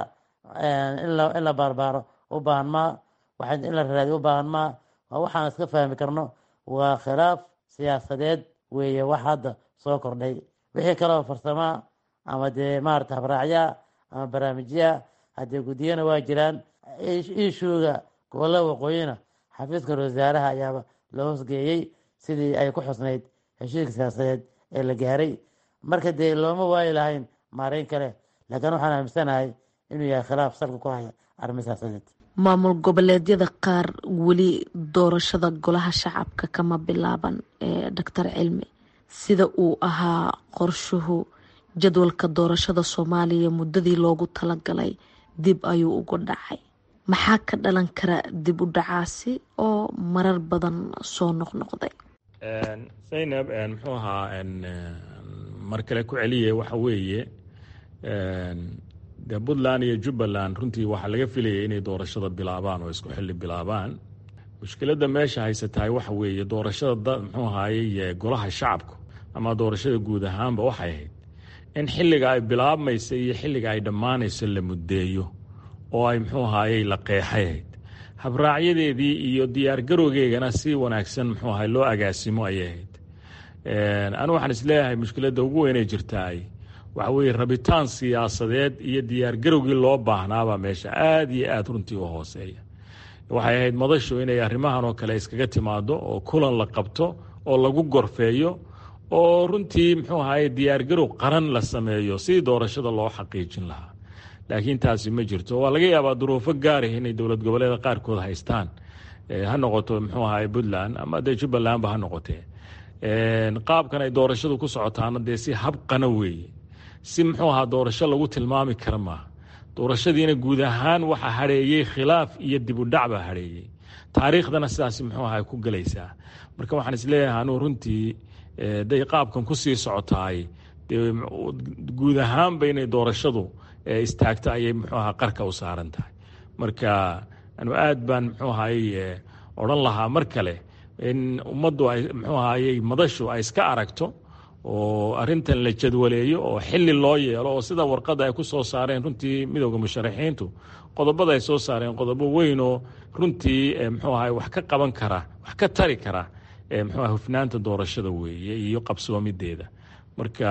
in la baarbaaro u baahan maa waxaan in la raadiyo u baahan maa waa waxaan iska fahmi karno waa khilaaf siyaasadeed weeye wax hadda soo kordhay wixii kaleo farsamaa ama dee maarata habraacyaa ama barnaamijyaa haddee guddiyana waa jiraan iishuuga gobolada waqooyina xafiiska wasaaraha ayaaba loo hosgeeyey sidii ay ku xusnayd heshiiska siyaasadeed ee la gaaray marka dee looma waayi lahayn maareyn kale laakiin waxaan aaminsanahay inuu yahay khilaaf salka ku haya arrimo siyaasadeed maamul goboleedyada qaar weli doorashada golaha shacabka kama bilaaban ee doctor cilmi sida uu ahaa qorshuhu jadwalka doorashada soomaaliya muddadii loogu talagalay dib ayuu uga dhacay maxaa ka dhalan kara dib u dhacaasi oo marar badan soo noqnoqday zaynab muxuu ahaa mar kale ku celiye waxa weeye de puntland iyo jubbaland runtii waxaa laga filayay inay doorashada bilaabaan oo isku xili bilaabaan mushkiladda meesha haysatahay waxa weeye doorashada muxuu ahaayey golaha shacabku ama doorashada guud ahaanba waxay ahayd in xilliga ay bilaabmaysa iyo xilliga ay dhammaanayso la muddeeyo oo ay muxuu ahaayey la qeexay ahayd habraacyadeedii iyo diyaargarowgeegana si wanaagsan muxuu ahay loo agaasimo ayay ahayd anu waxaan isleeyahay mushkiladda ugu weynay jirtaay waxa weeye rabitaan siyaasadeed iyo diyaargarowgii loo baahnaabaa meesha aada iyo aada runtii u hooseeya waxay ahayd madashu inay arrimahan oo kale iskaga timaado oo kulan la qabto oo lagu gorfeeyo oo runtii muxuu ahaye diyaargarow qaran la sameeyo sidii doorashada loo xaqiijin lahaa laakiin taasi ma jirto waa laga yaabaa duruufo gaarah inay dowlad goboleeda qaarkood haystaan ha noqoto muxuu ahaye puntland ama dee jubbalandba ha noqotee qaabkan ay doorashadu ku socotaana dee si habqana weeye si muxuu ahaa doorasho lagu tilmaami kara maaha doorashadiina guud ahaan waxaa hadheeyey khilaaf iyo dibudhac baa hadheeyey taariikhdana sidaas muxuu ahaa ku gelaysaa marka waxaan isleeyahay anuu runtii day qaabkan kusii socotaay dee guud ahaanba inay doorashadu istaagto ayay muxuu ahaa qarka u saaran tahay marka anu aad baan muxuu ahaye odhan lahaa mar kale in ummaddu ay muxuu ahayey madashu ay iska aragto oo arintan la jadwaleeyo oo xili loo yeelo oo sida warqada ay ku soo saareen runtii midowda musharaxiintu qodobada ay soo saareen qodobo weynoo runtii muxuu ahay wax ka qaban kara wax ka tari kara muxuu aha hufnaanta doorashada weeye iyo qabsoomideeda marka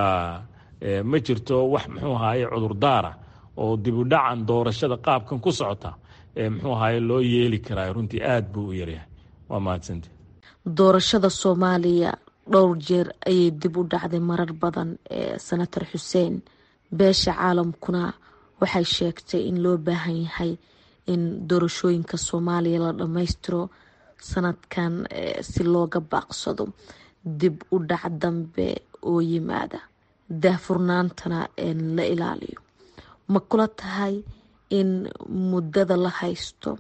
ma jirto wax muxuu ahaye cudurdaara oo dibudhacan doorashada qaabkan ku socota muxuu ahaye loo yeeli karaa runtii aada buu u yaryahay waa mahadsanti doorashada soomaaliya dhowr jeer ayay dib u dhacday marar badan ee senator xuseen beesha caalamkuna waxay sheegtay in loo baahan yahay in doorashooyinka soomaaliya la dhammaystiro sanadkan si looga baaqsado dib u dhac dambe oo yimaada daahfurnaantana la ilaaliyo ma kula tahay in muddada la haysto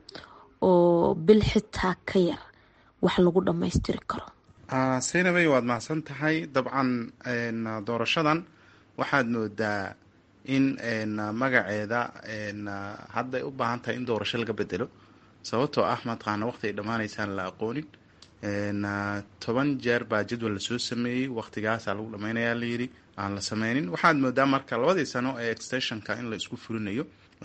oo bil xitaa ka yar wax lagu dhammaystiri karo saynabey waad mahadsan tahay dabcan doorashadan waxaad moodaa in magaceeda hadday u baahan tahay in doorasho laga bedelo sababtoo ah mataqaana waqti ay dhammaanaysaan la aqoonin toban jeer baa jadwal lasoo sameeyey waqtigaasaa lagu dhammaynayaa layidhi aan la sameynin waxaad moodaa marka labadii sano ee extensionka in la isku fulinayo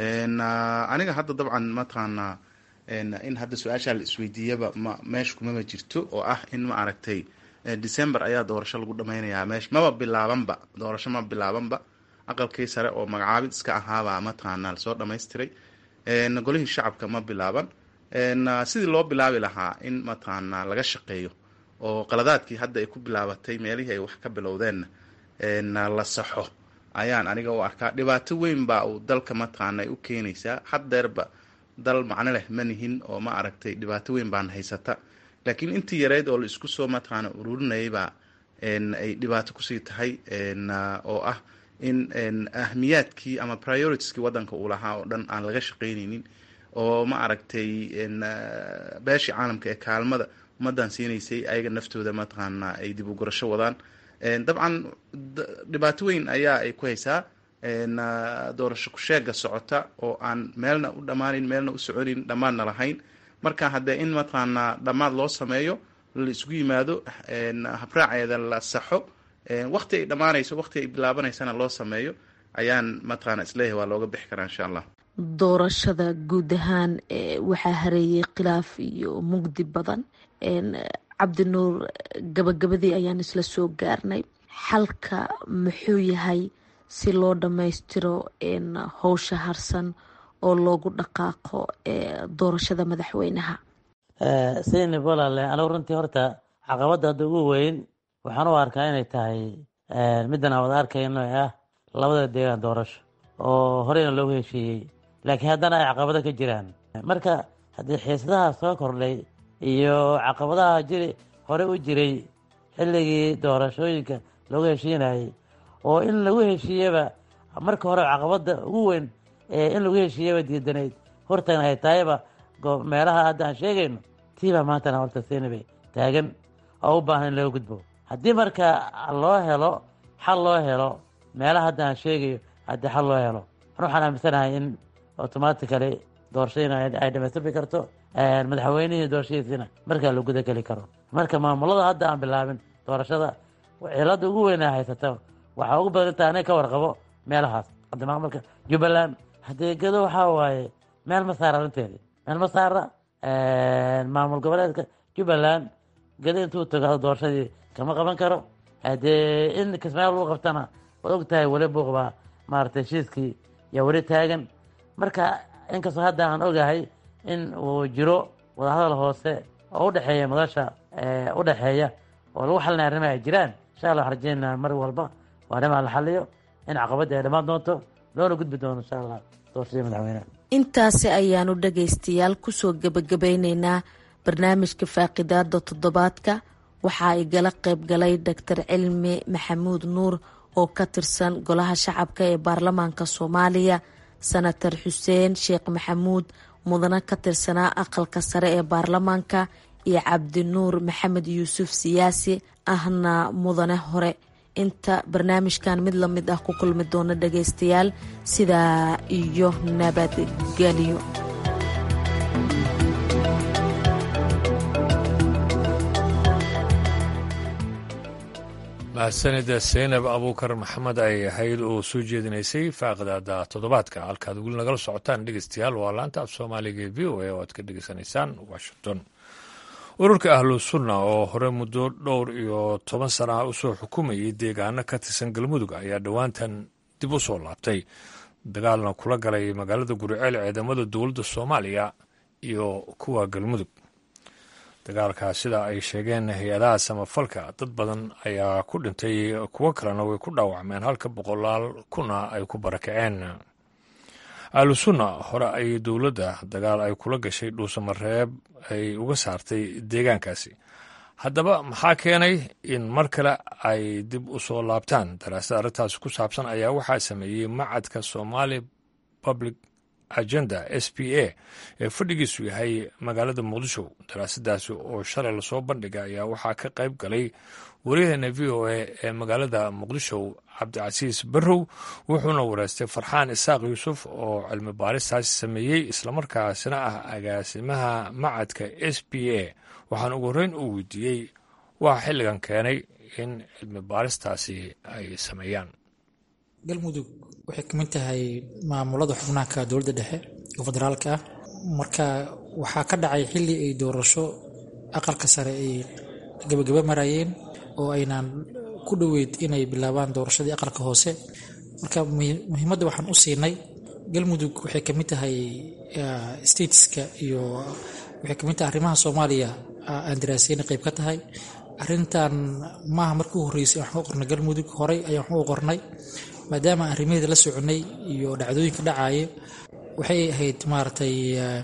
aniga hadda dabcan mataqaana in hadda su-aashaa la isweydiiyaba ma meesha kumama jirto oo ah in ma aragtay december ayaa doorasho lagu dhameynayaa meesha maba bilaabanba doorasho ma bilaabanba aqalkii sare oo magacaabid iska ahaabaa mataqaana lasoo dhamaystiray golihii shacabka ma bilaaban sidii loo bilaabi lahaa in mataqaana laga shaqeeyo oo qaladaadkii hadda ay ku bilaabatay meelihii ay wax ka bilowdeenna la saxo ayaan aniga u arkaa dhibaato weyn baa uu dalka mataqaana ay u keenaysaa haddeerba dal macno leh ma nihin oo ma aragtay dhibaato weyn baan haysata laakiin intii yareyd oo la isku soo mataqaana ururinayabaa ay dhibaato kusii tahay oo ah in ahmiyaadkii ama prioritieskii waddanka uu lahaa oo dhan aan laga shaqaynaynin oo ma aragtay beeshii caalamka ee kaalmada ummaddan siinaysay ayaga naftooda mataqaana ay dib u gurasho wadaan dabcan dhibaato weyn ayaa ay ku haysaa doorasho kusheega socota oo aan meelna u dhammaanin meelna u soconin dhammaadna lahayn marka haddee in mataqaanaa dhammaad loo sameeyo la isugu yimaado habraaceeda la saxo waqti ay dhammaanayso waqti ay bilaabanaysana loo sameeyo ayaan mataqaana isleeyahay waa looga bixi karaa insha allah doorashada guud ahaan waxaa hareeyay khilaaf iyo mugdi badan cabdinuur gabagabadii ayaan isla soo gaarnay xalka muxuu yahay si loo dhammaystiro howsha harsan oo loogu dhaqaaqo doorashada madaxweynaha sayni walaale anigu runtii horta caqabadda hadda ugu weyn waxaan u arkaa inay tahay middan aan wada arkayno ee ah labada deegaan doorasho oo horeyna loogu heshiiyey laakiin haddana ay caqabado ka jiraan marka haddii xiisadaha soo kordhay iyo caqabadaha jiri hore u jiray xilligii doorashooyinka loogu heshiinayay oo in lagu heshiiyaba marka hore caqabadda ugu weyn in lagu heshiiyaba diidanayd hortana ay tahayba meelaha hadda aan sheegayno tiibaa maantana horta seenabay taagan oo u baahan in laga gudbo haddii marka loo helo xal loo helo meelaha hadda aan sheegayo haddii xal loo helo an waxaan aaminsanahay in automatically doorashadiina ay dhamaystirmi karto madaxweynihii doorashadiisina markaa la guda geli karo marka maamulada hadda aan bilaabin doorashada cilada ugu weynaa haysata waxaa ugu badan inta aniga ka warqabo meelahaas hadda maamulka jubbaland hadeegado waxaa waaye meel ma saara arrinteedii meel ma saara maamul goboleedka jubbaland gado intuu tago doorashadii kama qaban karo hadee in kismaayo lagu qabtana waad og tahay weli buuqbaa maaragtay heshiiskii yaa weli taagan marka inkastoo hadda aan ogahay in uu jiro wadahadal hoose oo udhexeeya madasha udhexeeya oo lagu xalinaya arrimaha ay jiraan insha allah waxaan rajeynaa mar walba waa arrimaha la xaliyo in caqabadda ay dhammaan doonto loona gudbi doono insha allah doorashadii madaxweyneha intaasi ayaanu dhagaystayaal kusoo gebagabeyneynaa barnaamijka faaqidaada toddobaadka waxaa igala qayb galay doctor cilmi maxamuud nuur oo ka tirsan golaha shacabka ee baarlamaanka soomaaliya senator xuseen sheekh maxamuud mudane ka tirsanaa aqalka sare ee baarlamaanka iyo cabdinuur maxamed yuusuf siyaasi ahna mudane hore inta barnaamijkan mid la mid ah ku kulmi doona dhagaystayaal sidaa iyo nabadgelyo mahadsanida seynab abuukar maxamed ay ahayd oo soo jeedinaysay faaqdaada toddobaadka halkaad weli nagala socotaan dhegeystayaal waa laanta af soomaaliga ee v o a oo aad ka dhegeysanaysaan washington ururka ahlu sunna oo hore muddo dhowr iyo toban sana ah usoo xukumayay deegaano ka tirsan galmudug ayaa dhowaantan dib u soo laabtay dagaalna kula galay magaalada guriceel ciidamada dowladda soomaaliya iyo kuwa galmudug dagaalkaas sida ay sheegeen hay-adaha samafalka dad badan ayaa ku dhintay kuwo kalena way ku dhaawacmeen halka boqolaal kuna ay ku barakaceen ahlu sunna hore ay dowladda dagaal ay kula gashay dhuusamareeb ay uga saartay deegaankaasi haddaba maxaa keenay in mar kale ay dib u soo laabtaan daraasada arrintaasi ku saabsan ayaa waxaa sameeyey macadka somali public agenda s p a ee fadhigiisu yahay magaalada muqdisho daraasadaasi oo shalay lasoo bandhigay ayaa waxaa ka qayb galay waryaheena v o a ee magaalada muqdisho cabdicasiis barrow wuxuuna wareystay farxaan isaaq yuusuf oo cilmi baaristaasi sameeyey islamarkaasina ah agaasimaha macadka s p a waxaana ugu horreyn uu weydiiyey waa xilligan keenay in cilmi baaristaasi ay sameeyaan galmudug waxay ka mid tahay maamulada xubnaanka dowladda dhexe oo federaalka ah marka waxaa ka dhacay xilli ay doorasho aqalka sare ay gabagaba marayeen oo aynaan ku dhoweyd inay bilaabaan doorashadii aqalka hoose marka muhiimadda waxaan u siinay galmudug waxay ka mid tahay stateska iyo waxay ka mid tahay arrimaha soomaaliya aan daraaseyna qayb ka tahay arrintan maaha markii u horreysay waxaan u qornay galmudug horey ayaan waxu u qornay maadaama arrimaheeda la soconay iyo dhacdooyinka dhacaayo waxay ahayd maaragtay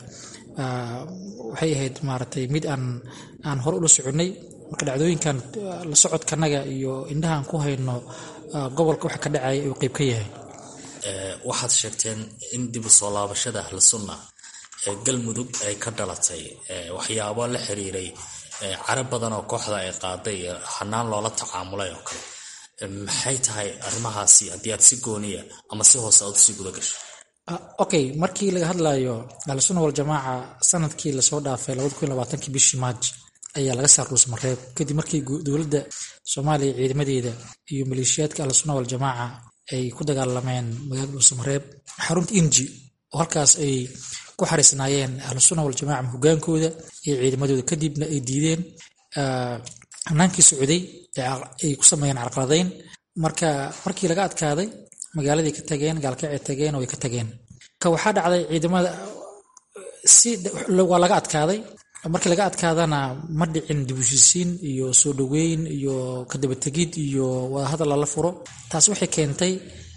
waxay ahayd maaragtay mid aan aan hore ula soconay marka dhacdooyinkan la socodkanaga iyo indhahaan ku hayno gobolka waxa ka dhacaya ayuu qayb ka yahay waxaad sheegteen in dib u soo laabashada ahlu sunna ee galmudug ay ka dhalatay waxyaabo la xiriiray cara badan oo kooxda ay qaaday iyo hanaan loola tacaamulay oo kale maxay tahay arrimahaasi haddii aad si gooniya ama si hoose aad usii guda gasho okay markii laga hadlayo ahlusunna waljamaaca sanadkii lasoo dhaafay labadakunylabaatankii bishii maaj ayaa laga saar dhuusmareeb kadib markii dowladda soomaaliya ciidamadeeda iyo maleeshiyaadka ahlusunna waljamaaca ay ku dagaalameen magaalada dhuusamareeb xarunta inji oo halkaas ay ku xariisnaayeen ahlusunna waljamaca hogaankooda iyo ciidamadooda kadibna ay diideen hanaankii socday ay ku sameeyeen carqaladayn marka markii laga adkaaday magaaladay ka tageen gaalkacay tageen oo way ka tageen ka waxaa dhacday ciidamada si waa laga adkaaday markii laga adkaadana ma dhicin dibushisiin iyo soo dhoweyn iyo kadabategid iyo wadahadal lala furo taas waxay keentay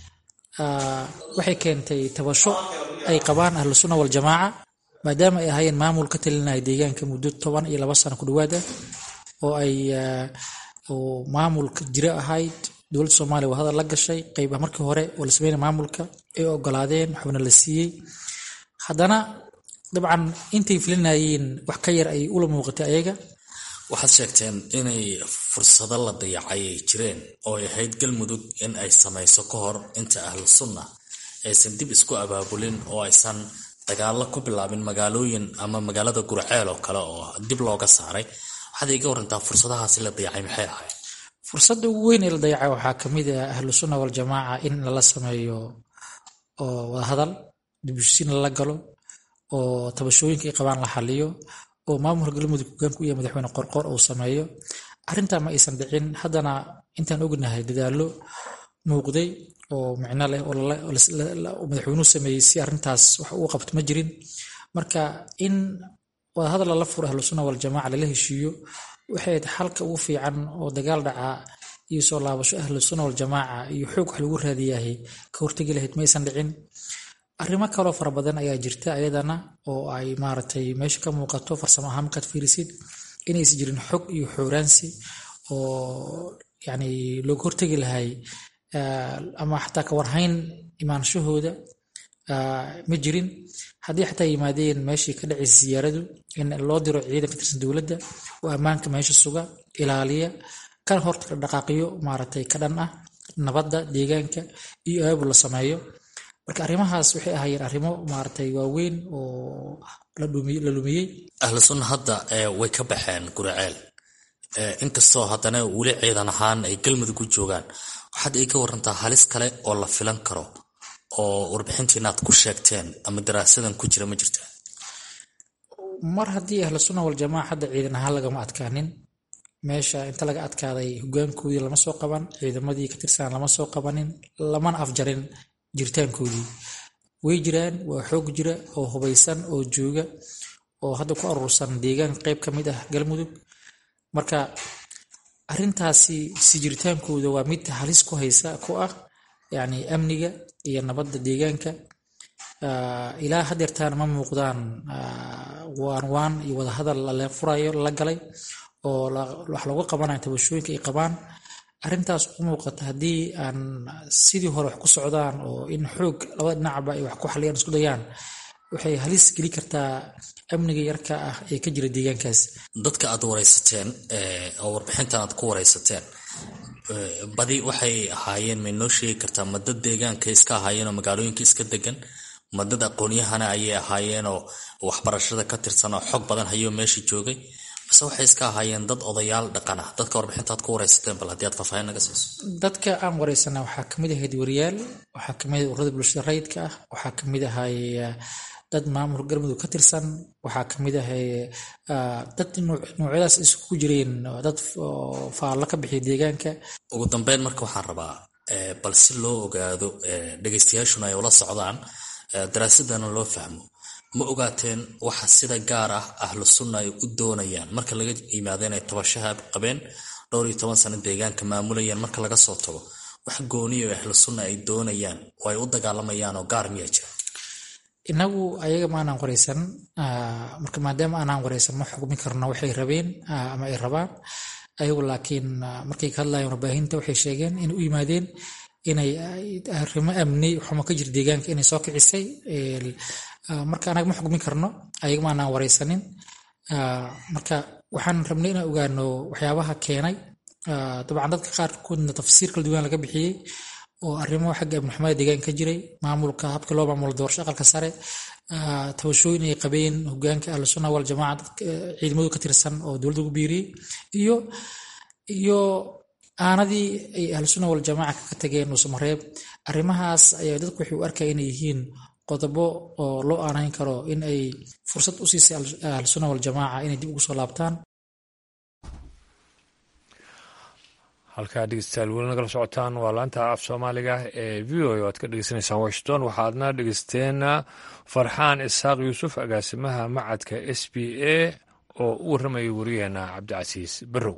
waxay keentay tabasho ay qabaan ahlu sunna waljamaaca maadaama ay ahaayeen maamul ka talinaya deegaanka muddo toban iyo laba sano ku dhawaad ah oo ay oo maamulka jiro ahayd dowladda soomaaliya waa hadal la gashay qeyba markii hore oo la sameynaya maamulka ay ogolaadeen waxbana la siiyey haddana dabcan intay filinayeen wax ka yar ay ula muuqatay ayaga waxaad sheegteen inay fursado la dayacay ay jireen oo ay ahayd galmudug in ay samayso ka hor inta ahlu sunna aysan dib isku abaabulin oo aysan dagaalo ku bilaabin magaalooyin ama magaalada gurceel oo kale oo dib looga saaray waxaad iga warantaa fursadahaasi la dayacay maxay ahayd fursadda ugu weyn ee la dayacay waxaa kamid ah ahlu sunna waljamaaca in lala sameeyo oo wadahadal dibushiin lala galo oo tabashooyinka ay qabaan la xaliyo oo maamulka galmudug hogaanku iyo madaxweyne qorqor uu sameeyo arrintaa ma aysan dhicin haddana intaan ognahay dadaalo muuqday oo micno leh oo madaxweynuhu sameeyey si arrintaas wax uu qabto ma jirin marka in wadahadal lala furo ahlu sunna waljamaaca lala heshiiyo waxay xalka ugu fiican oo dagaal dhacaa iyo soo laabasho ahlu sunna waljamaaca iyo xoog wax lagu raadiyahay ka hortegi lahayd ma aysan dhicin arrimo kaloo fara badan ayaa jirta ayadana oo ay maaragtay meesha ka muuqato farsamo ahaan markaad fiirisid inaysan jirin xog iyo xooraansi oo yani looga hortegi lahay ama xataa ka warhayn imaanshahooda ma jirin haddii xataa yimaadeen meeshii ka dhacaysa siyaaradu in loo diro ciidan ka tirsan dowladda oo ammaanka meesha suga ilaaliya kana horta dhaqaaqiyo maaragtay ka dhan ah nabadda deegaanka iyo aabul la sameeyo marka arrimahaas waxay ahaayeen arrimo maaragtay waaweyn oo la lumiyey ahlu sunna hadda way ka baxeen guriceel inkastoo haddana weli ciidan ahaan ay galmudug u joogaan waxaad iga warantaa halis kale oo la filan karo oo warbixintiina aad ku sheegteen ama daraasadan ku jira ma jirta mar haddii ahlu sunna waljamaaca hadda ciidan ahaan lagama adkaanin meesha inta laga adkaaday hogaankoodii lama soo qaban ciidamadii ka tirsan lama soo qabanin lamana afjarin jiritaankoodii way jiraan waa xoog jira oo hubaysan oo jooga oo hadda ku aruursan deegaanka qeyb ka mid ah galmudug marka arintaasi si jiritaankooda waa mid halis ku haysa ku ah yani amniga iyo nabadda deegaanka ilaa hadeertaan ma muuqdaan waan waan iyo wadahadal la furayo la galay oo wax looga qabanayo tabashooyinka ay qabaan arrintaas u muuqata haddii aan sidii hore wax ku socdaan oo in xoog labada dhinacba ay wax ku xaliyaan isku dayaan waxay halis geli kartaa amniga yarka ah ee ka jira deegaankaas dadka aad waraysateen oo warbixintan aad ku waraysateen badi waxay ahaayeen may noo sheegi kartaa madad deegaanka iska ahaayeen oo magaalooyinka iska degan madad aqoonyahana ayay ahaayeenoo waxbarashada ka tirsan oo xog badan hayoo meesha joogay base waxay iska ahaayeen dad odayaal dhaqan ah dadka warbixintaad ku waraysateen bal haddii aad faahfaahin naga siiso dadka aan waraysana waxaa kamid ahayd wariyaal waxaa kamid ahayd ururada bulshada rayidka ah waxaa kamid ahay dad maamulka galmudug ka tirsan waxaa kamid ahay dad noocyadaas isku jireen dad faallo ka bixiya deegaanka ugu dambeyn marka waxaan rabaa bal si loo ogaado dhegaystayaashuna ay ula socdaan daraasadana loo fahmo ma ogaateen waxa sida gaar ah ahlu sunna ay u doonayaan marka laga yimaado inay tabashaha qabeen dhowr iyo toban sano deegaanka maamulayaan marka laga soo tago wax gooniyo ahlu sunna ay doonayaan oo ay u dagaalamayaan oo gaar miya jira inagu ayaga ma aanaan waraysan marka maadaama aanaan waraysan ma xukmi karno waxay rabeen ama ay rabaan ayagu laakiin markay ka hadlayaan warbaahinta waxay sheegeen inay u yimaadeen inay arrimo amni xumo ka jira deegaanka inay soo kicisay marka anaga ma xukmi karno ayaga ma aanaan waraysanin marka waxaan rabnay inaan ogaano waxyaabaha keenay dabcan dadka qaarkoodna tafsiir kala duwan laga bixiyey oo arrimo xagga amnixumada deegaanka ka jiray maamulka habkii loo maamulo doorasho aqalka sare tabashooyin ay qabeen hogaanka ahlu sunna waljamaaca ciidamadu ka tirsan oo dowladda ugu biiriyey iyo iyo aanadii ay ahlu sunna waljamaaca ka tageen nuusamareeb arrimahaas ayaa dadku waxay u arkaya inay yihiin qodobo oo loo aanayn karo in ay fursad u siisay ahlu sunna waljamaaca inay dib ugu soo laabtaan halkaa dhegeystayaal weli nagala socotaan waa laanta af soomaaliga ee v o o aad ka dhegeysanaysaan washington waxaadna dhegeysteena farxaan isaaq yuusuf agaasimaha macadka s b a oo u warramayay wariyaheena cabdicasiis barrow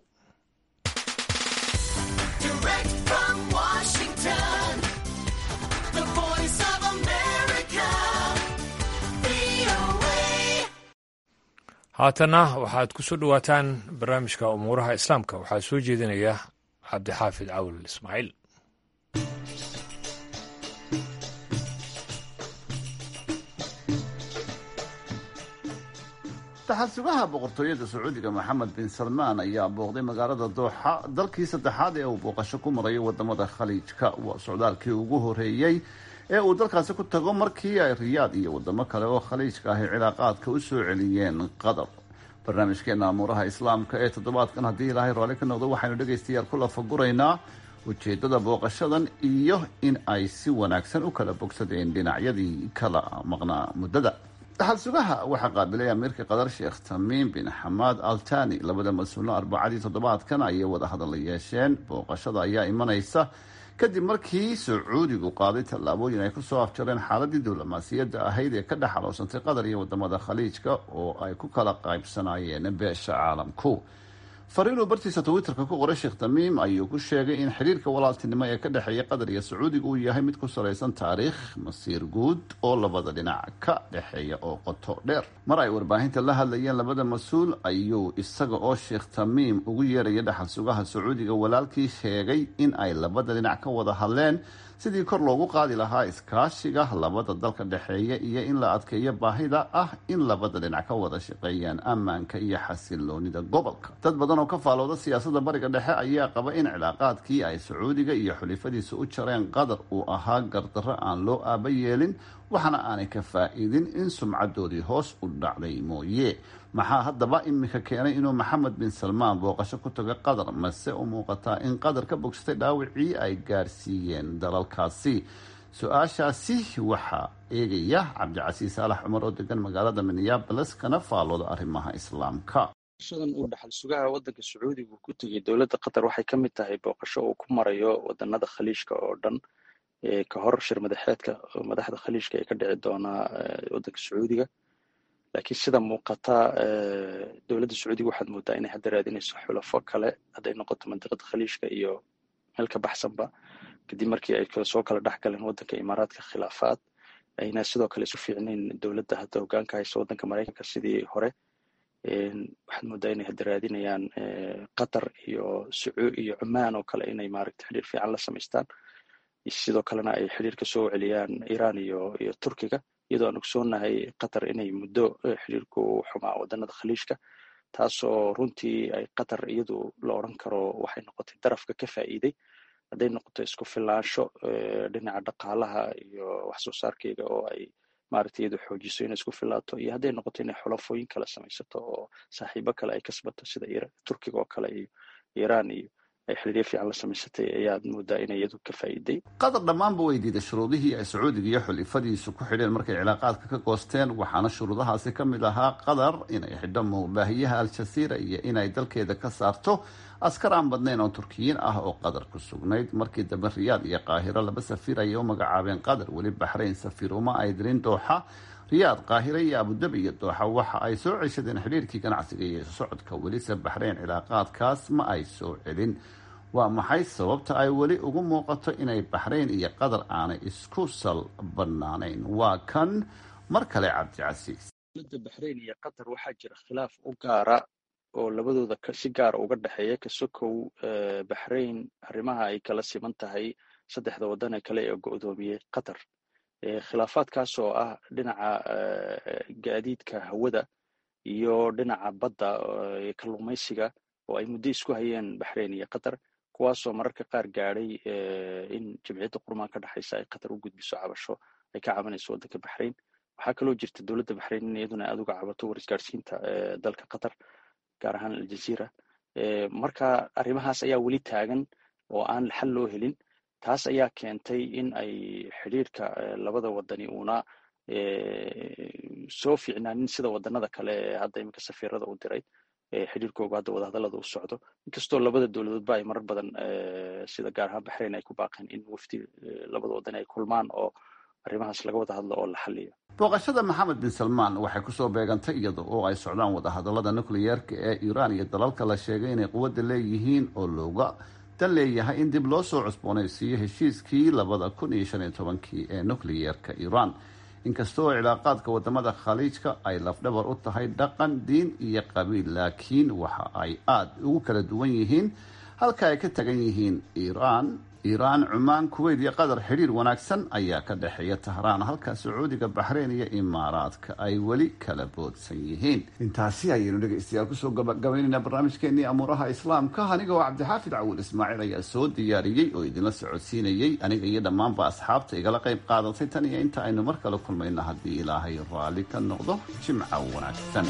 haatana waxaad ku soo dhowaataan barnaamijka umuuraha islaamka waxaa soo jeedinaya cabdixaafid cawil ismaaciil dhaxal sugaha boqortooyada sacuudiga maxamed bin salmaan ayaa booqday magaalada dooxa dalkii saddexaad ee uu booqasho ku marayo wadamada khaliijka waa socdaalkii ugu horeeyey ee uu dalkaasi ku tago markii ay riyaad iyo wadamo kale oo khaliijka ahi cilaaqaadka u soo celiyeen qatar barnaamijkeena amuuraha islaamka ee toddobaadkan haddii ilaahay raalli ka noqdo waxaynu dhegaystayaal ku lafaguraynaa ujeedada booqashadan iyo in ay si wanaagsan u kala bogsadeen dhinacyadii kala maqnaa muddada dhaxal sugaha waxaa qaabilay amiirka qatar sheekh tamiim bin xamaad altani labada mas-uulno arbacadii toddobaadkan ayay wada hadal yeesheen booqashada ayaa imanaysa kadib markii sacuudigu qaaday tallaabooyin ay kusoo afjareen xaaladii diblomaasiyadda ahayd ee ka dhex aloosantay qatar iyo wadamada khaliijka oo ay ku kala qaybsanayeen beesha caalamku fariinuu bartiisa twitterka ku qoray sheekh tamiim ayuu ku sheegay in xiriirka walaaltinimo ee ka dhexeeya qatar iyo sacuudiga uu yahay mid ku salaysan taariikh masiir guud oo labada dhinac ka dhexeeya oo qoto dheer mar ay warbaahinta la hadlayeen labada mas-uul ayuu isaga oo sheekh tamiim ugu yeeraya dhaxal sugaha sacuudiga walaalkii sheegay in ay labada dhinac ka wada hadleen sidii kor loogu qaadi lahaa iskaashiga labada dalka dhexeeya iyo in la adkeeyo baahida ah in labada dhinac ka wada shaqeeyaan ammaanka iyo xasiloonida gobolka dad badan oo ka faalooda siyaasadda bariga dhexe ayaa qaba in cilaaqaadkii ay sacuudiga iyo xulifadiisa u jareen qatar uu ahaa gardarro aan loo aaba yeelin waxaana aanay ka faa-iidin in sumcadoodii hoos u dhacday mooye maxaa haddaba iminka keenay inuu maxamed bin salmaan booqasho ku tago qatar mase u muuqataa in qatar ka bogsatay dhaawicii ay gaarsiiyeen dalalkaasi su-aashaasi waxaa eegaya cabdicasiis saalax cumar oo degan magaalada minneabolis kana faalooda arrimaha islaamka booqashadan uu dhaxal sugaha waddanka sacuudiga uu ku tegey dowladda qatar waxay ka mid tahay booqasho uu ku marayo waddanada khaliijka oo dhan ka hor shir madaxeedka madaxda khaliijka ee ka dhici doonaa waddanka sacuudiga laakiin sida muuqata dowladda sacuudiga waxaad moodaa inay hadda raadinayso xulafo kale hadday noqoto mandiqada khaliijka iyo meel ka baxsanba kadib markii ay soo kala dhex galeen waddanka imaaraadka khilaafaad ayna sidoo kale isu fiicnayn dowladda hadda hogaanka haysa waddanka maraykanka sidii hore waxaad moodaa inay hadda raadinayaan qatar iyo iyo cumaan oo kale inay maaragta xidhiir fiican la samaystaan sidoo kalena ay xidhiir ka soo celiyaan iran iyo iyo turkiga iyadoo aan ogsoonahay qatar inay muddo xidhiirku xumaa waddanada khaliijka taasoo runtii ay qatar iyadu la odran karo waxay noqotay darafka ka faa'iiday hadday noqoto isku filaansho dhinaca dhaqaalaha iyo wax soo saarkeyga oo ay maaragta iyadu xoojiso inay isku filaato iyo hadday noqoto inay xulafooyin kale samaysato oo saaxiibo kale ay kasbato sida turkiga oo kale iyo iran iyo ay xiriiryo fiican la samaysatay ayaad moodaa inay iyadu ka faa'iiday qatar dhammaanba way diiday shuruudihii ay sacuudiga iyo xulifadiisu ku xidheen markay cilaaqaadka ka goosteen waxaana shuruudahaasi ka mid ahaa qatar inay xidho muubaahiyaha al-jasiira iyo inay dalkeeda ka saarto askar aan badnayn oo turkiyiin ah oo qatar ku sugnayd markii dambe riyaad iyo qaahiro laba safiir ayay u magacaabeen qatar weli baxrayn safiir uma ay dirin dooxa riyaad qaahire iyo abudabi iyo dooxa waxa ay soo ceshadeen xidhiirkii ganacsiga iyo socodka welise baxrayn cilaaqaadkaas ma ay soo celin waa maxay sababta ay weli ugu muuqato inay baxrayn iyo qatar aanay isku sal bannaanayn waa kan mar kale cabdicasiis dowladda baxrayn iyo qatar waxaa jira khilaaf u gaara oo labadooda si gaara uga dhexeeya kasokow baxrayn arrimaha ay kala siman tahay saddexda waddan ee kale ee go'doomiyey qatar khilaafaadkaas oo ah dhinaca gaadiidka hawada iyo dhinaca badda kalluumaysiga oo ay muddo isku hayeen baxrayn iyo qatar kuwaasoo mararka qaar gaadhay in jamciyadda qurmaan ka dhexaysa ay qatar u gudbiso cabasho ay ka cabanayso waddanka baxrayn waxaa kaloo jirta dowladda baxrayn in iyaduna aad uga cabato warisgaarsiinta dalka qatar gaar ahaan aljaziira marka arrimahaas ayaa weli taagan oo aan xal loo helin taas ayaa keentay in ay xidhiirka labada wadani uuna soo fiicnaanin sida wadanada kale ee hadda iminka safiirada u diray xidhiirkooga hadda wadahadallada u socdo inkastoo labada dowladoodba ay marar badan sida gaar ahaan baxrayn ay ku baaqeen in wafdi labada wadan ay kulmaan oo arrimahaas laga wada hadlo oo la xaliyo booqashada maxamed bin salmaan waxay kusoo beegantay iyada oo ay socdaan wadahadallada nukliyeerka ee iiraan iyo dalalka la sheegay inay quwadda leeyihiin oo looga dan leeyahay in dib loo soo cusboonaysiiyo heshiiskii labada kun iyo shan iyo tobankii ee nukliyeerka iiraan inkastoo cilaaqaadka wadamada khaliijka ay lafdhabar u tahay dhaqan diin iyo qabiil laakiin waxa ay aada ugu kala duwan yihiin halka ay ka tagan yihiin iiraan iiraan cumaan kuweyt iyo qatar xidhiir wanaagsan ayaa ka dhexeeya tahraan halka sacuudiga baxreyn iyo imaaraadka ay weli kala boodsan yihiin intaasi ayaynu dhegaystayaal kusoo gabagabaynaynaa barnaamijkeenii amuuraha islaamka aniga oo cabdixaafid cawuul ismaaciil ayaa soo diyaariyey oo idinla socodsiinayey aniga iyo dhammaanba asxaabta igala qayb qaadatay tan iyo inta aynu mar kale kulmayno haddii ilaahay raalli ka noqdo jimca wanaagsan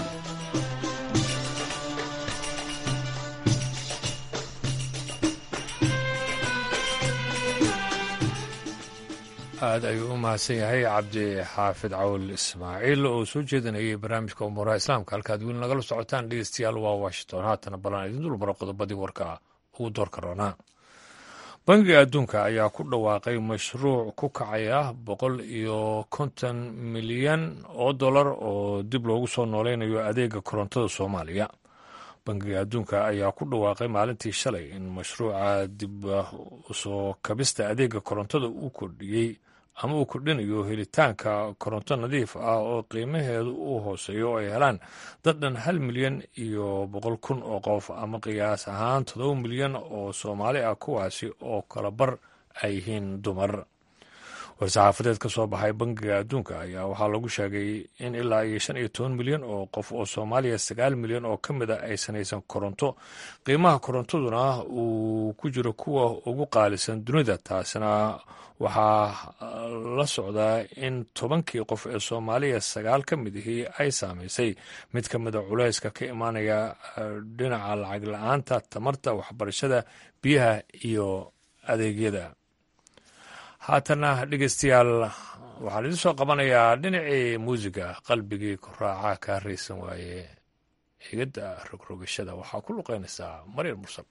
aada ayuu u mahadsan yahay cabdi xaafid cawl ismaaciil oo soo jeedinayay barnaamijka umuuraha islaamka halkaad weli nagala socotaan dhegeystayaal waa washington haatana ballan idin dul maro qodobadii warka ugu doorka roonaa bangiga adduunka ayaa ku dhawaaqay mashruuc ku kacaya boqol iyo konton milyan oo dollar oo dib loogu soo nooleynayo adeega korontada soomaaliya bangiga adduunka ayaa ku dhawaaqay maalintii shalay in mashruuca dib usoo kabista adeega korontada uu kordhiyey ama uu kordhinayo helitaanka koronto nadiif ah oo qiimaheedu uu hooseeyo oo ay helaan dad dhan hal milyan iyo boqol kun oo qof ama qiyaas ahaan todoba milyan oo soomaali ah kuwaasi oo kala bar ay yihiin dumar war-saxaafadeed ka soo baxay bangiga adduunka ayaa waxaa lagu sheegay in ilaa iyo shan iyo toban milyan oo qof oo soomaaliya sagaal milyan oo ka mid a aysan haysan koronto qiimaha korontaduna uu ku jiro kuwa ugu qaalisan dunida taasina waxaa la socdaa in tobankii qof ee soomaaliya sagaal ka mid ihii ay saamaysay mid ka mida culayska ka imaanaya dhinaca lacag la-aanta tamarta waxbarashada biyaha iyo adeegyada haatana dhegeystayaal waxaan idin soo qabanayaa dhinacii muusiga qalbigii ku raaca kaa raysan waaye higada rogrogashada waxaa ku luqeynaysaa maryar mursal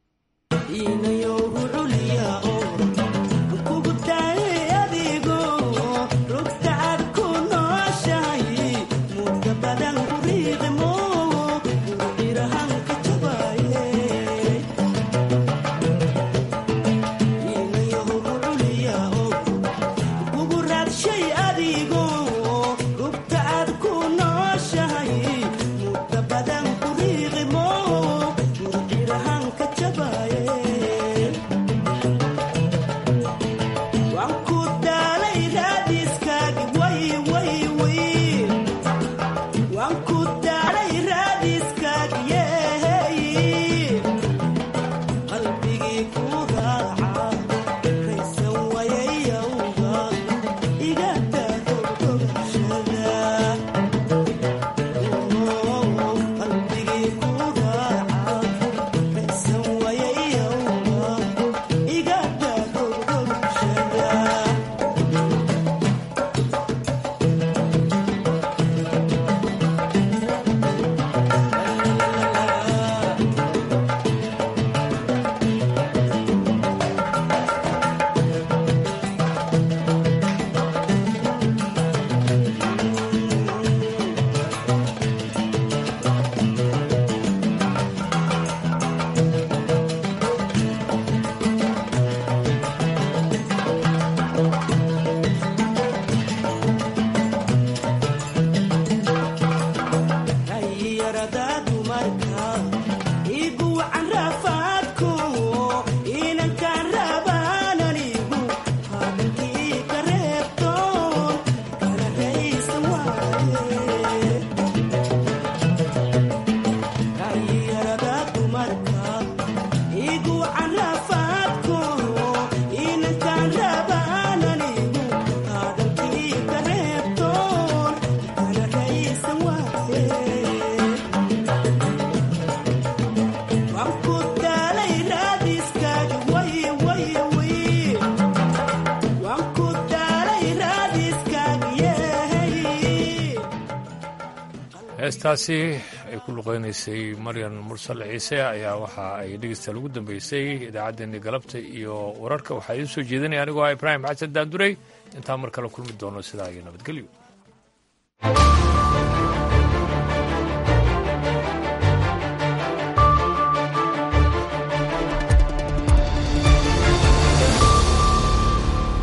heestaasi ay ku luqeynaysay maryan mursal ciise ayaa waxa ay dhegeystayaal ugu dambeysay idaacaddeenii galabta iyo wararka waxaa idiin soo jeedinaya anigoo ah ibraahim xasan daandurey intaan mar kale kulmi doono sidaa iyo nabadgelyo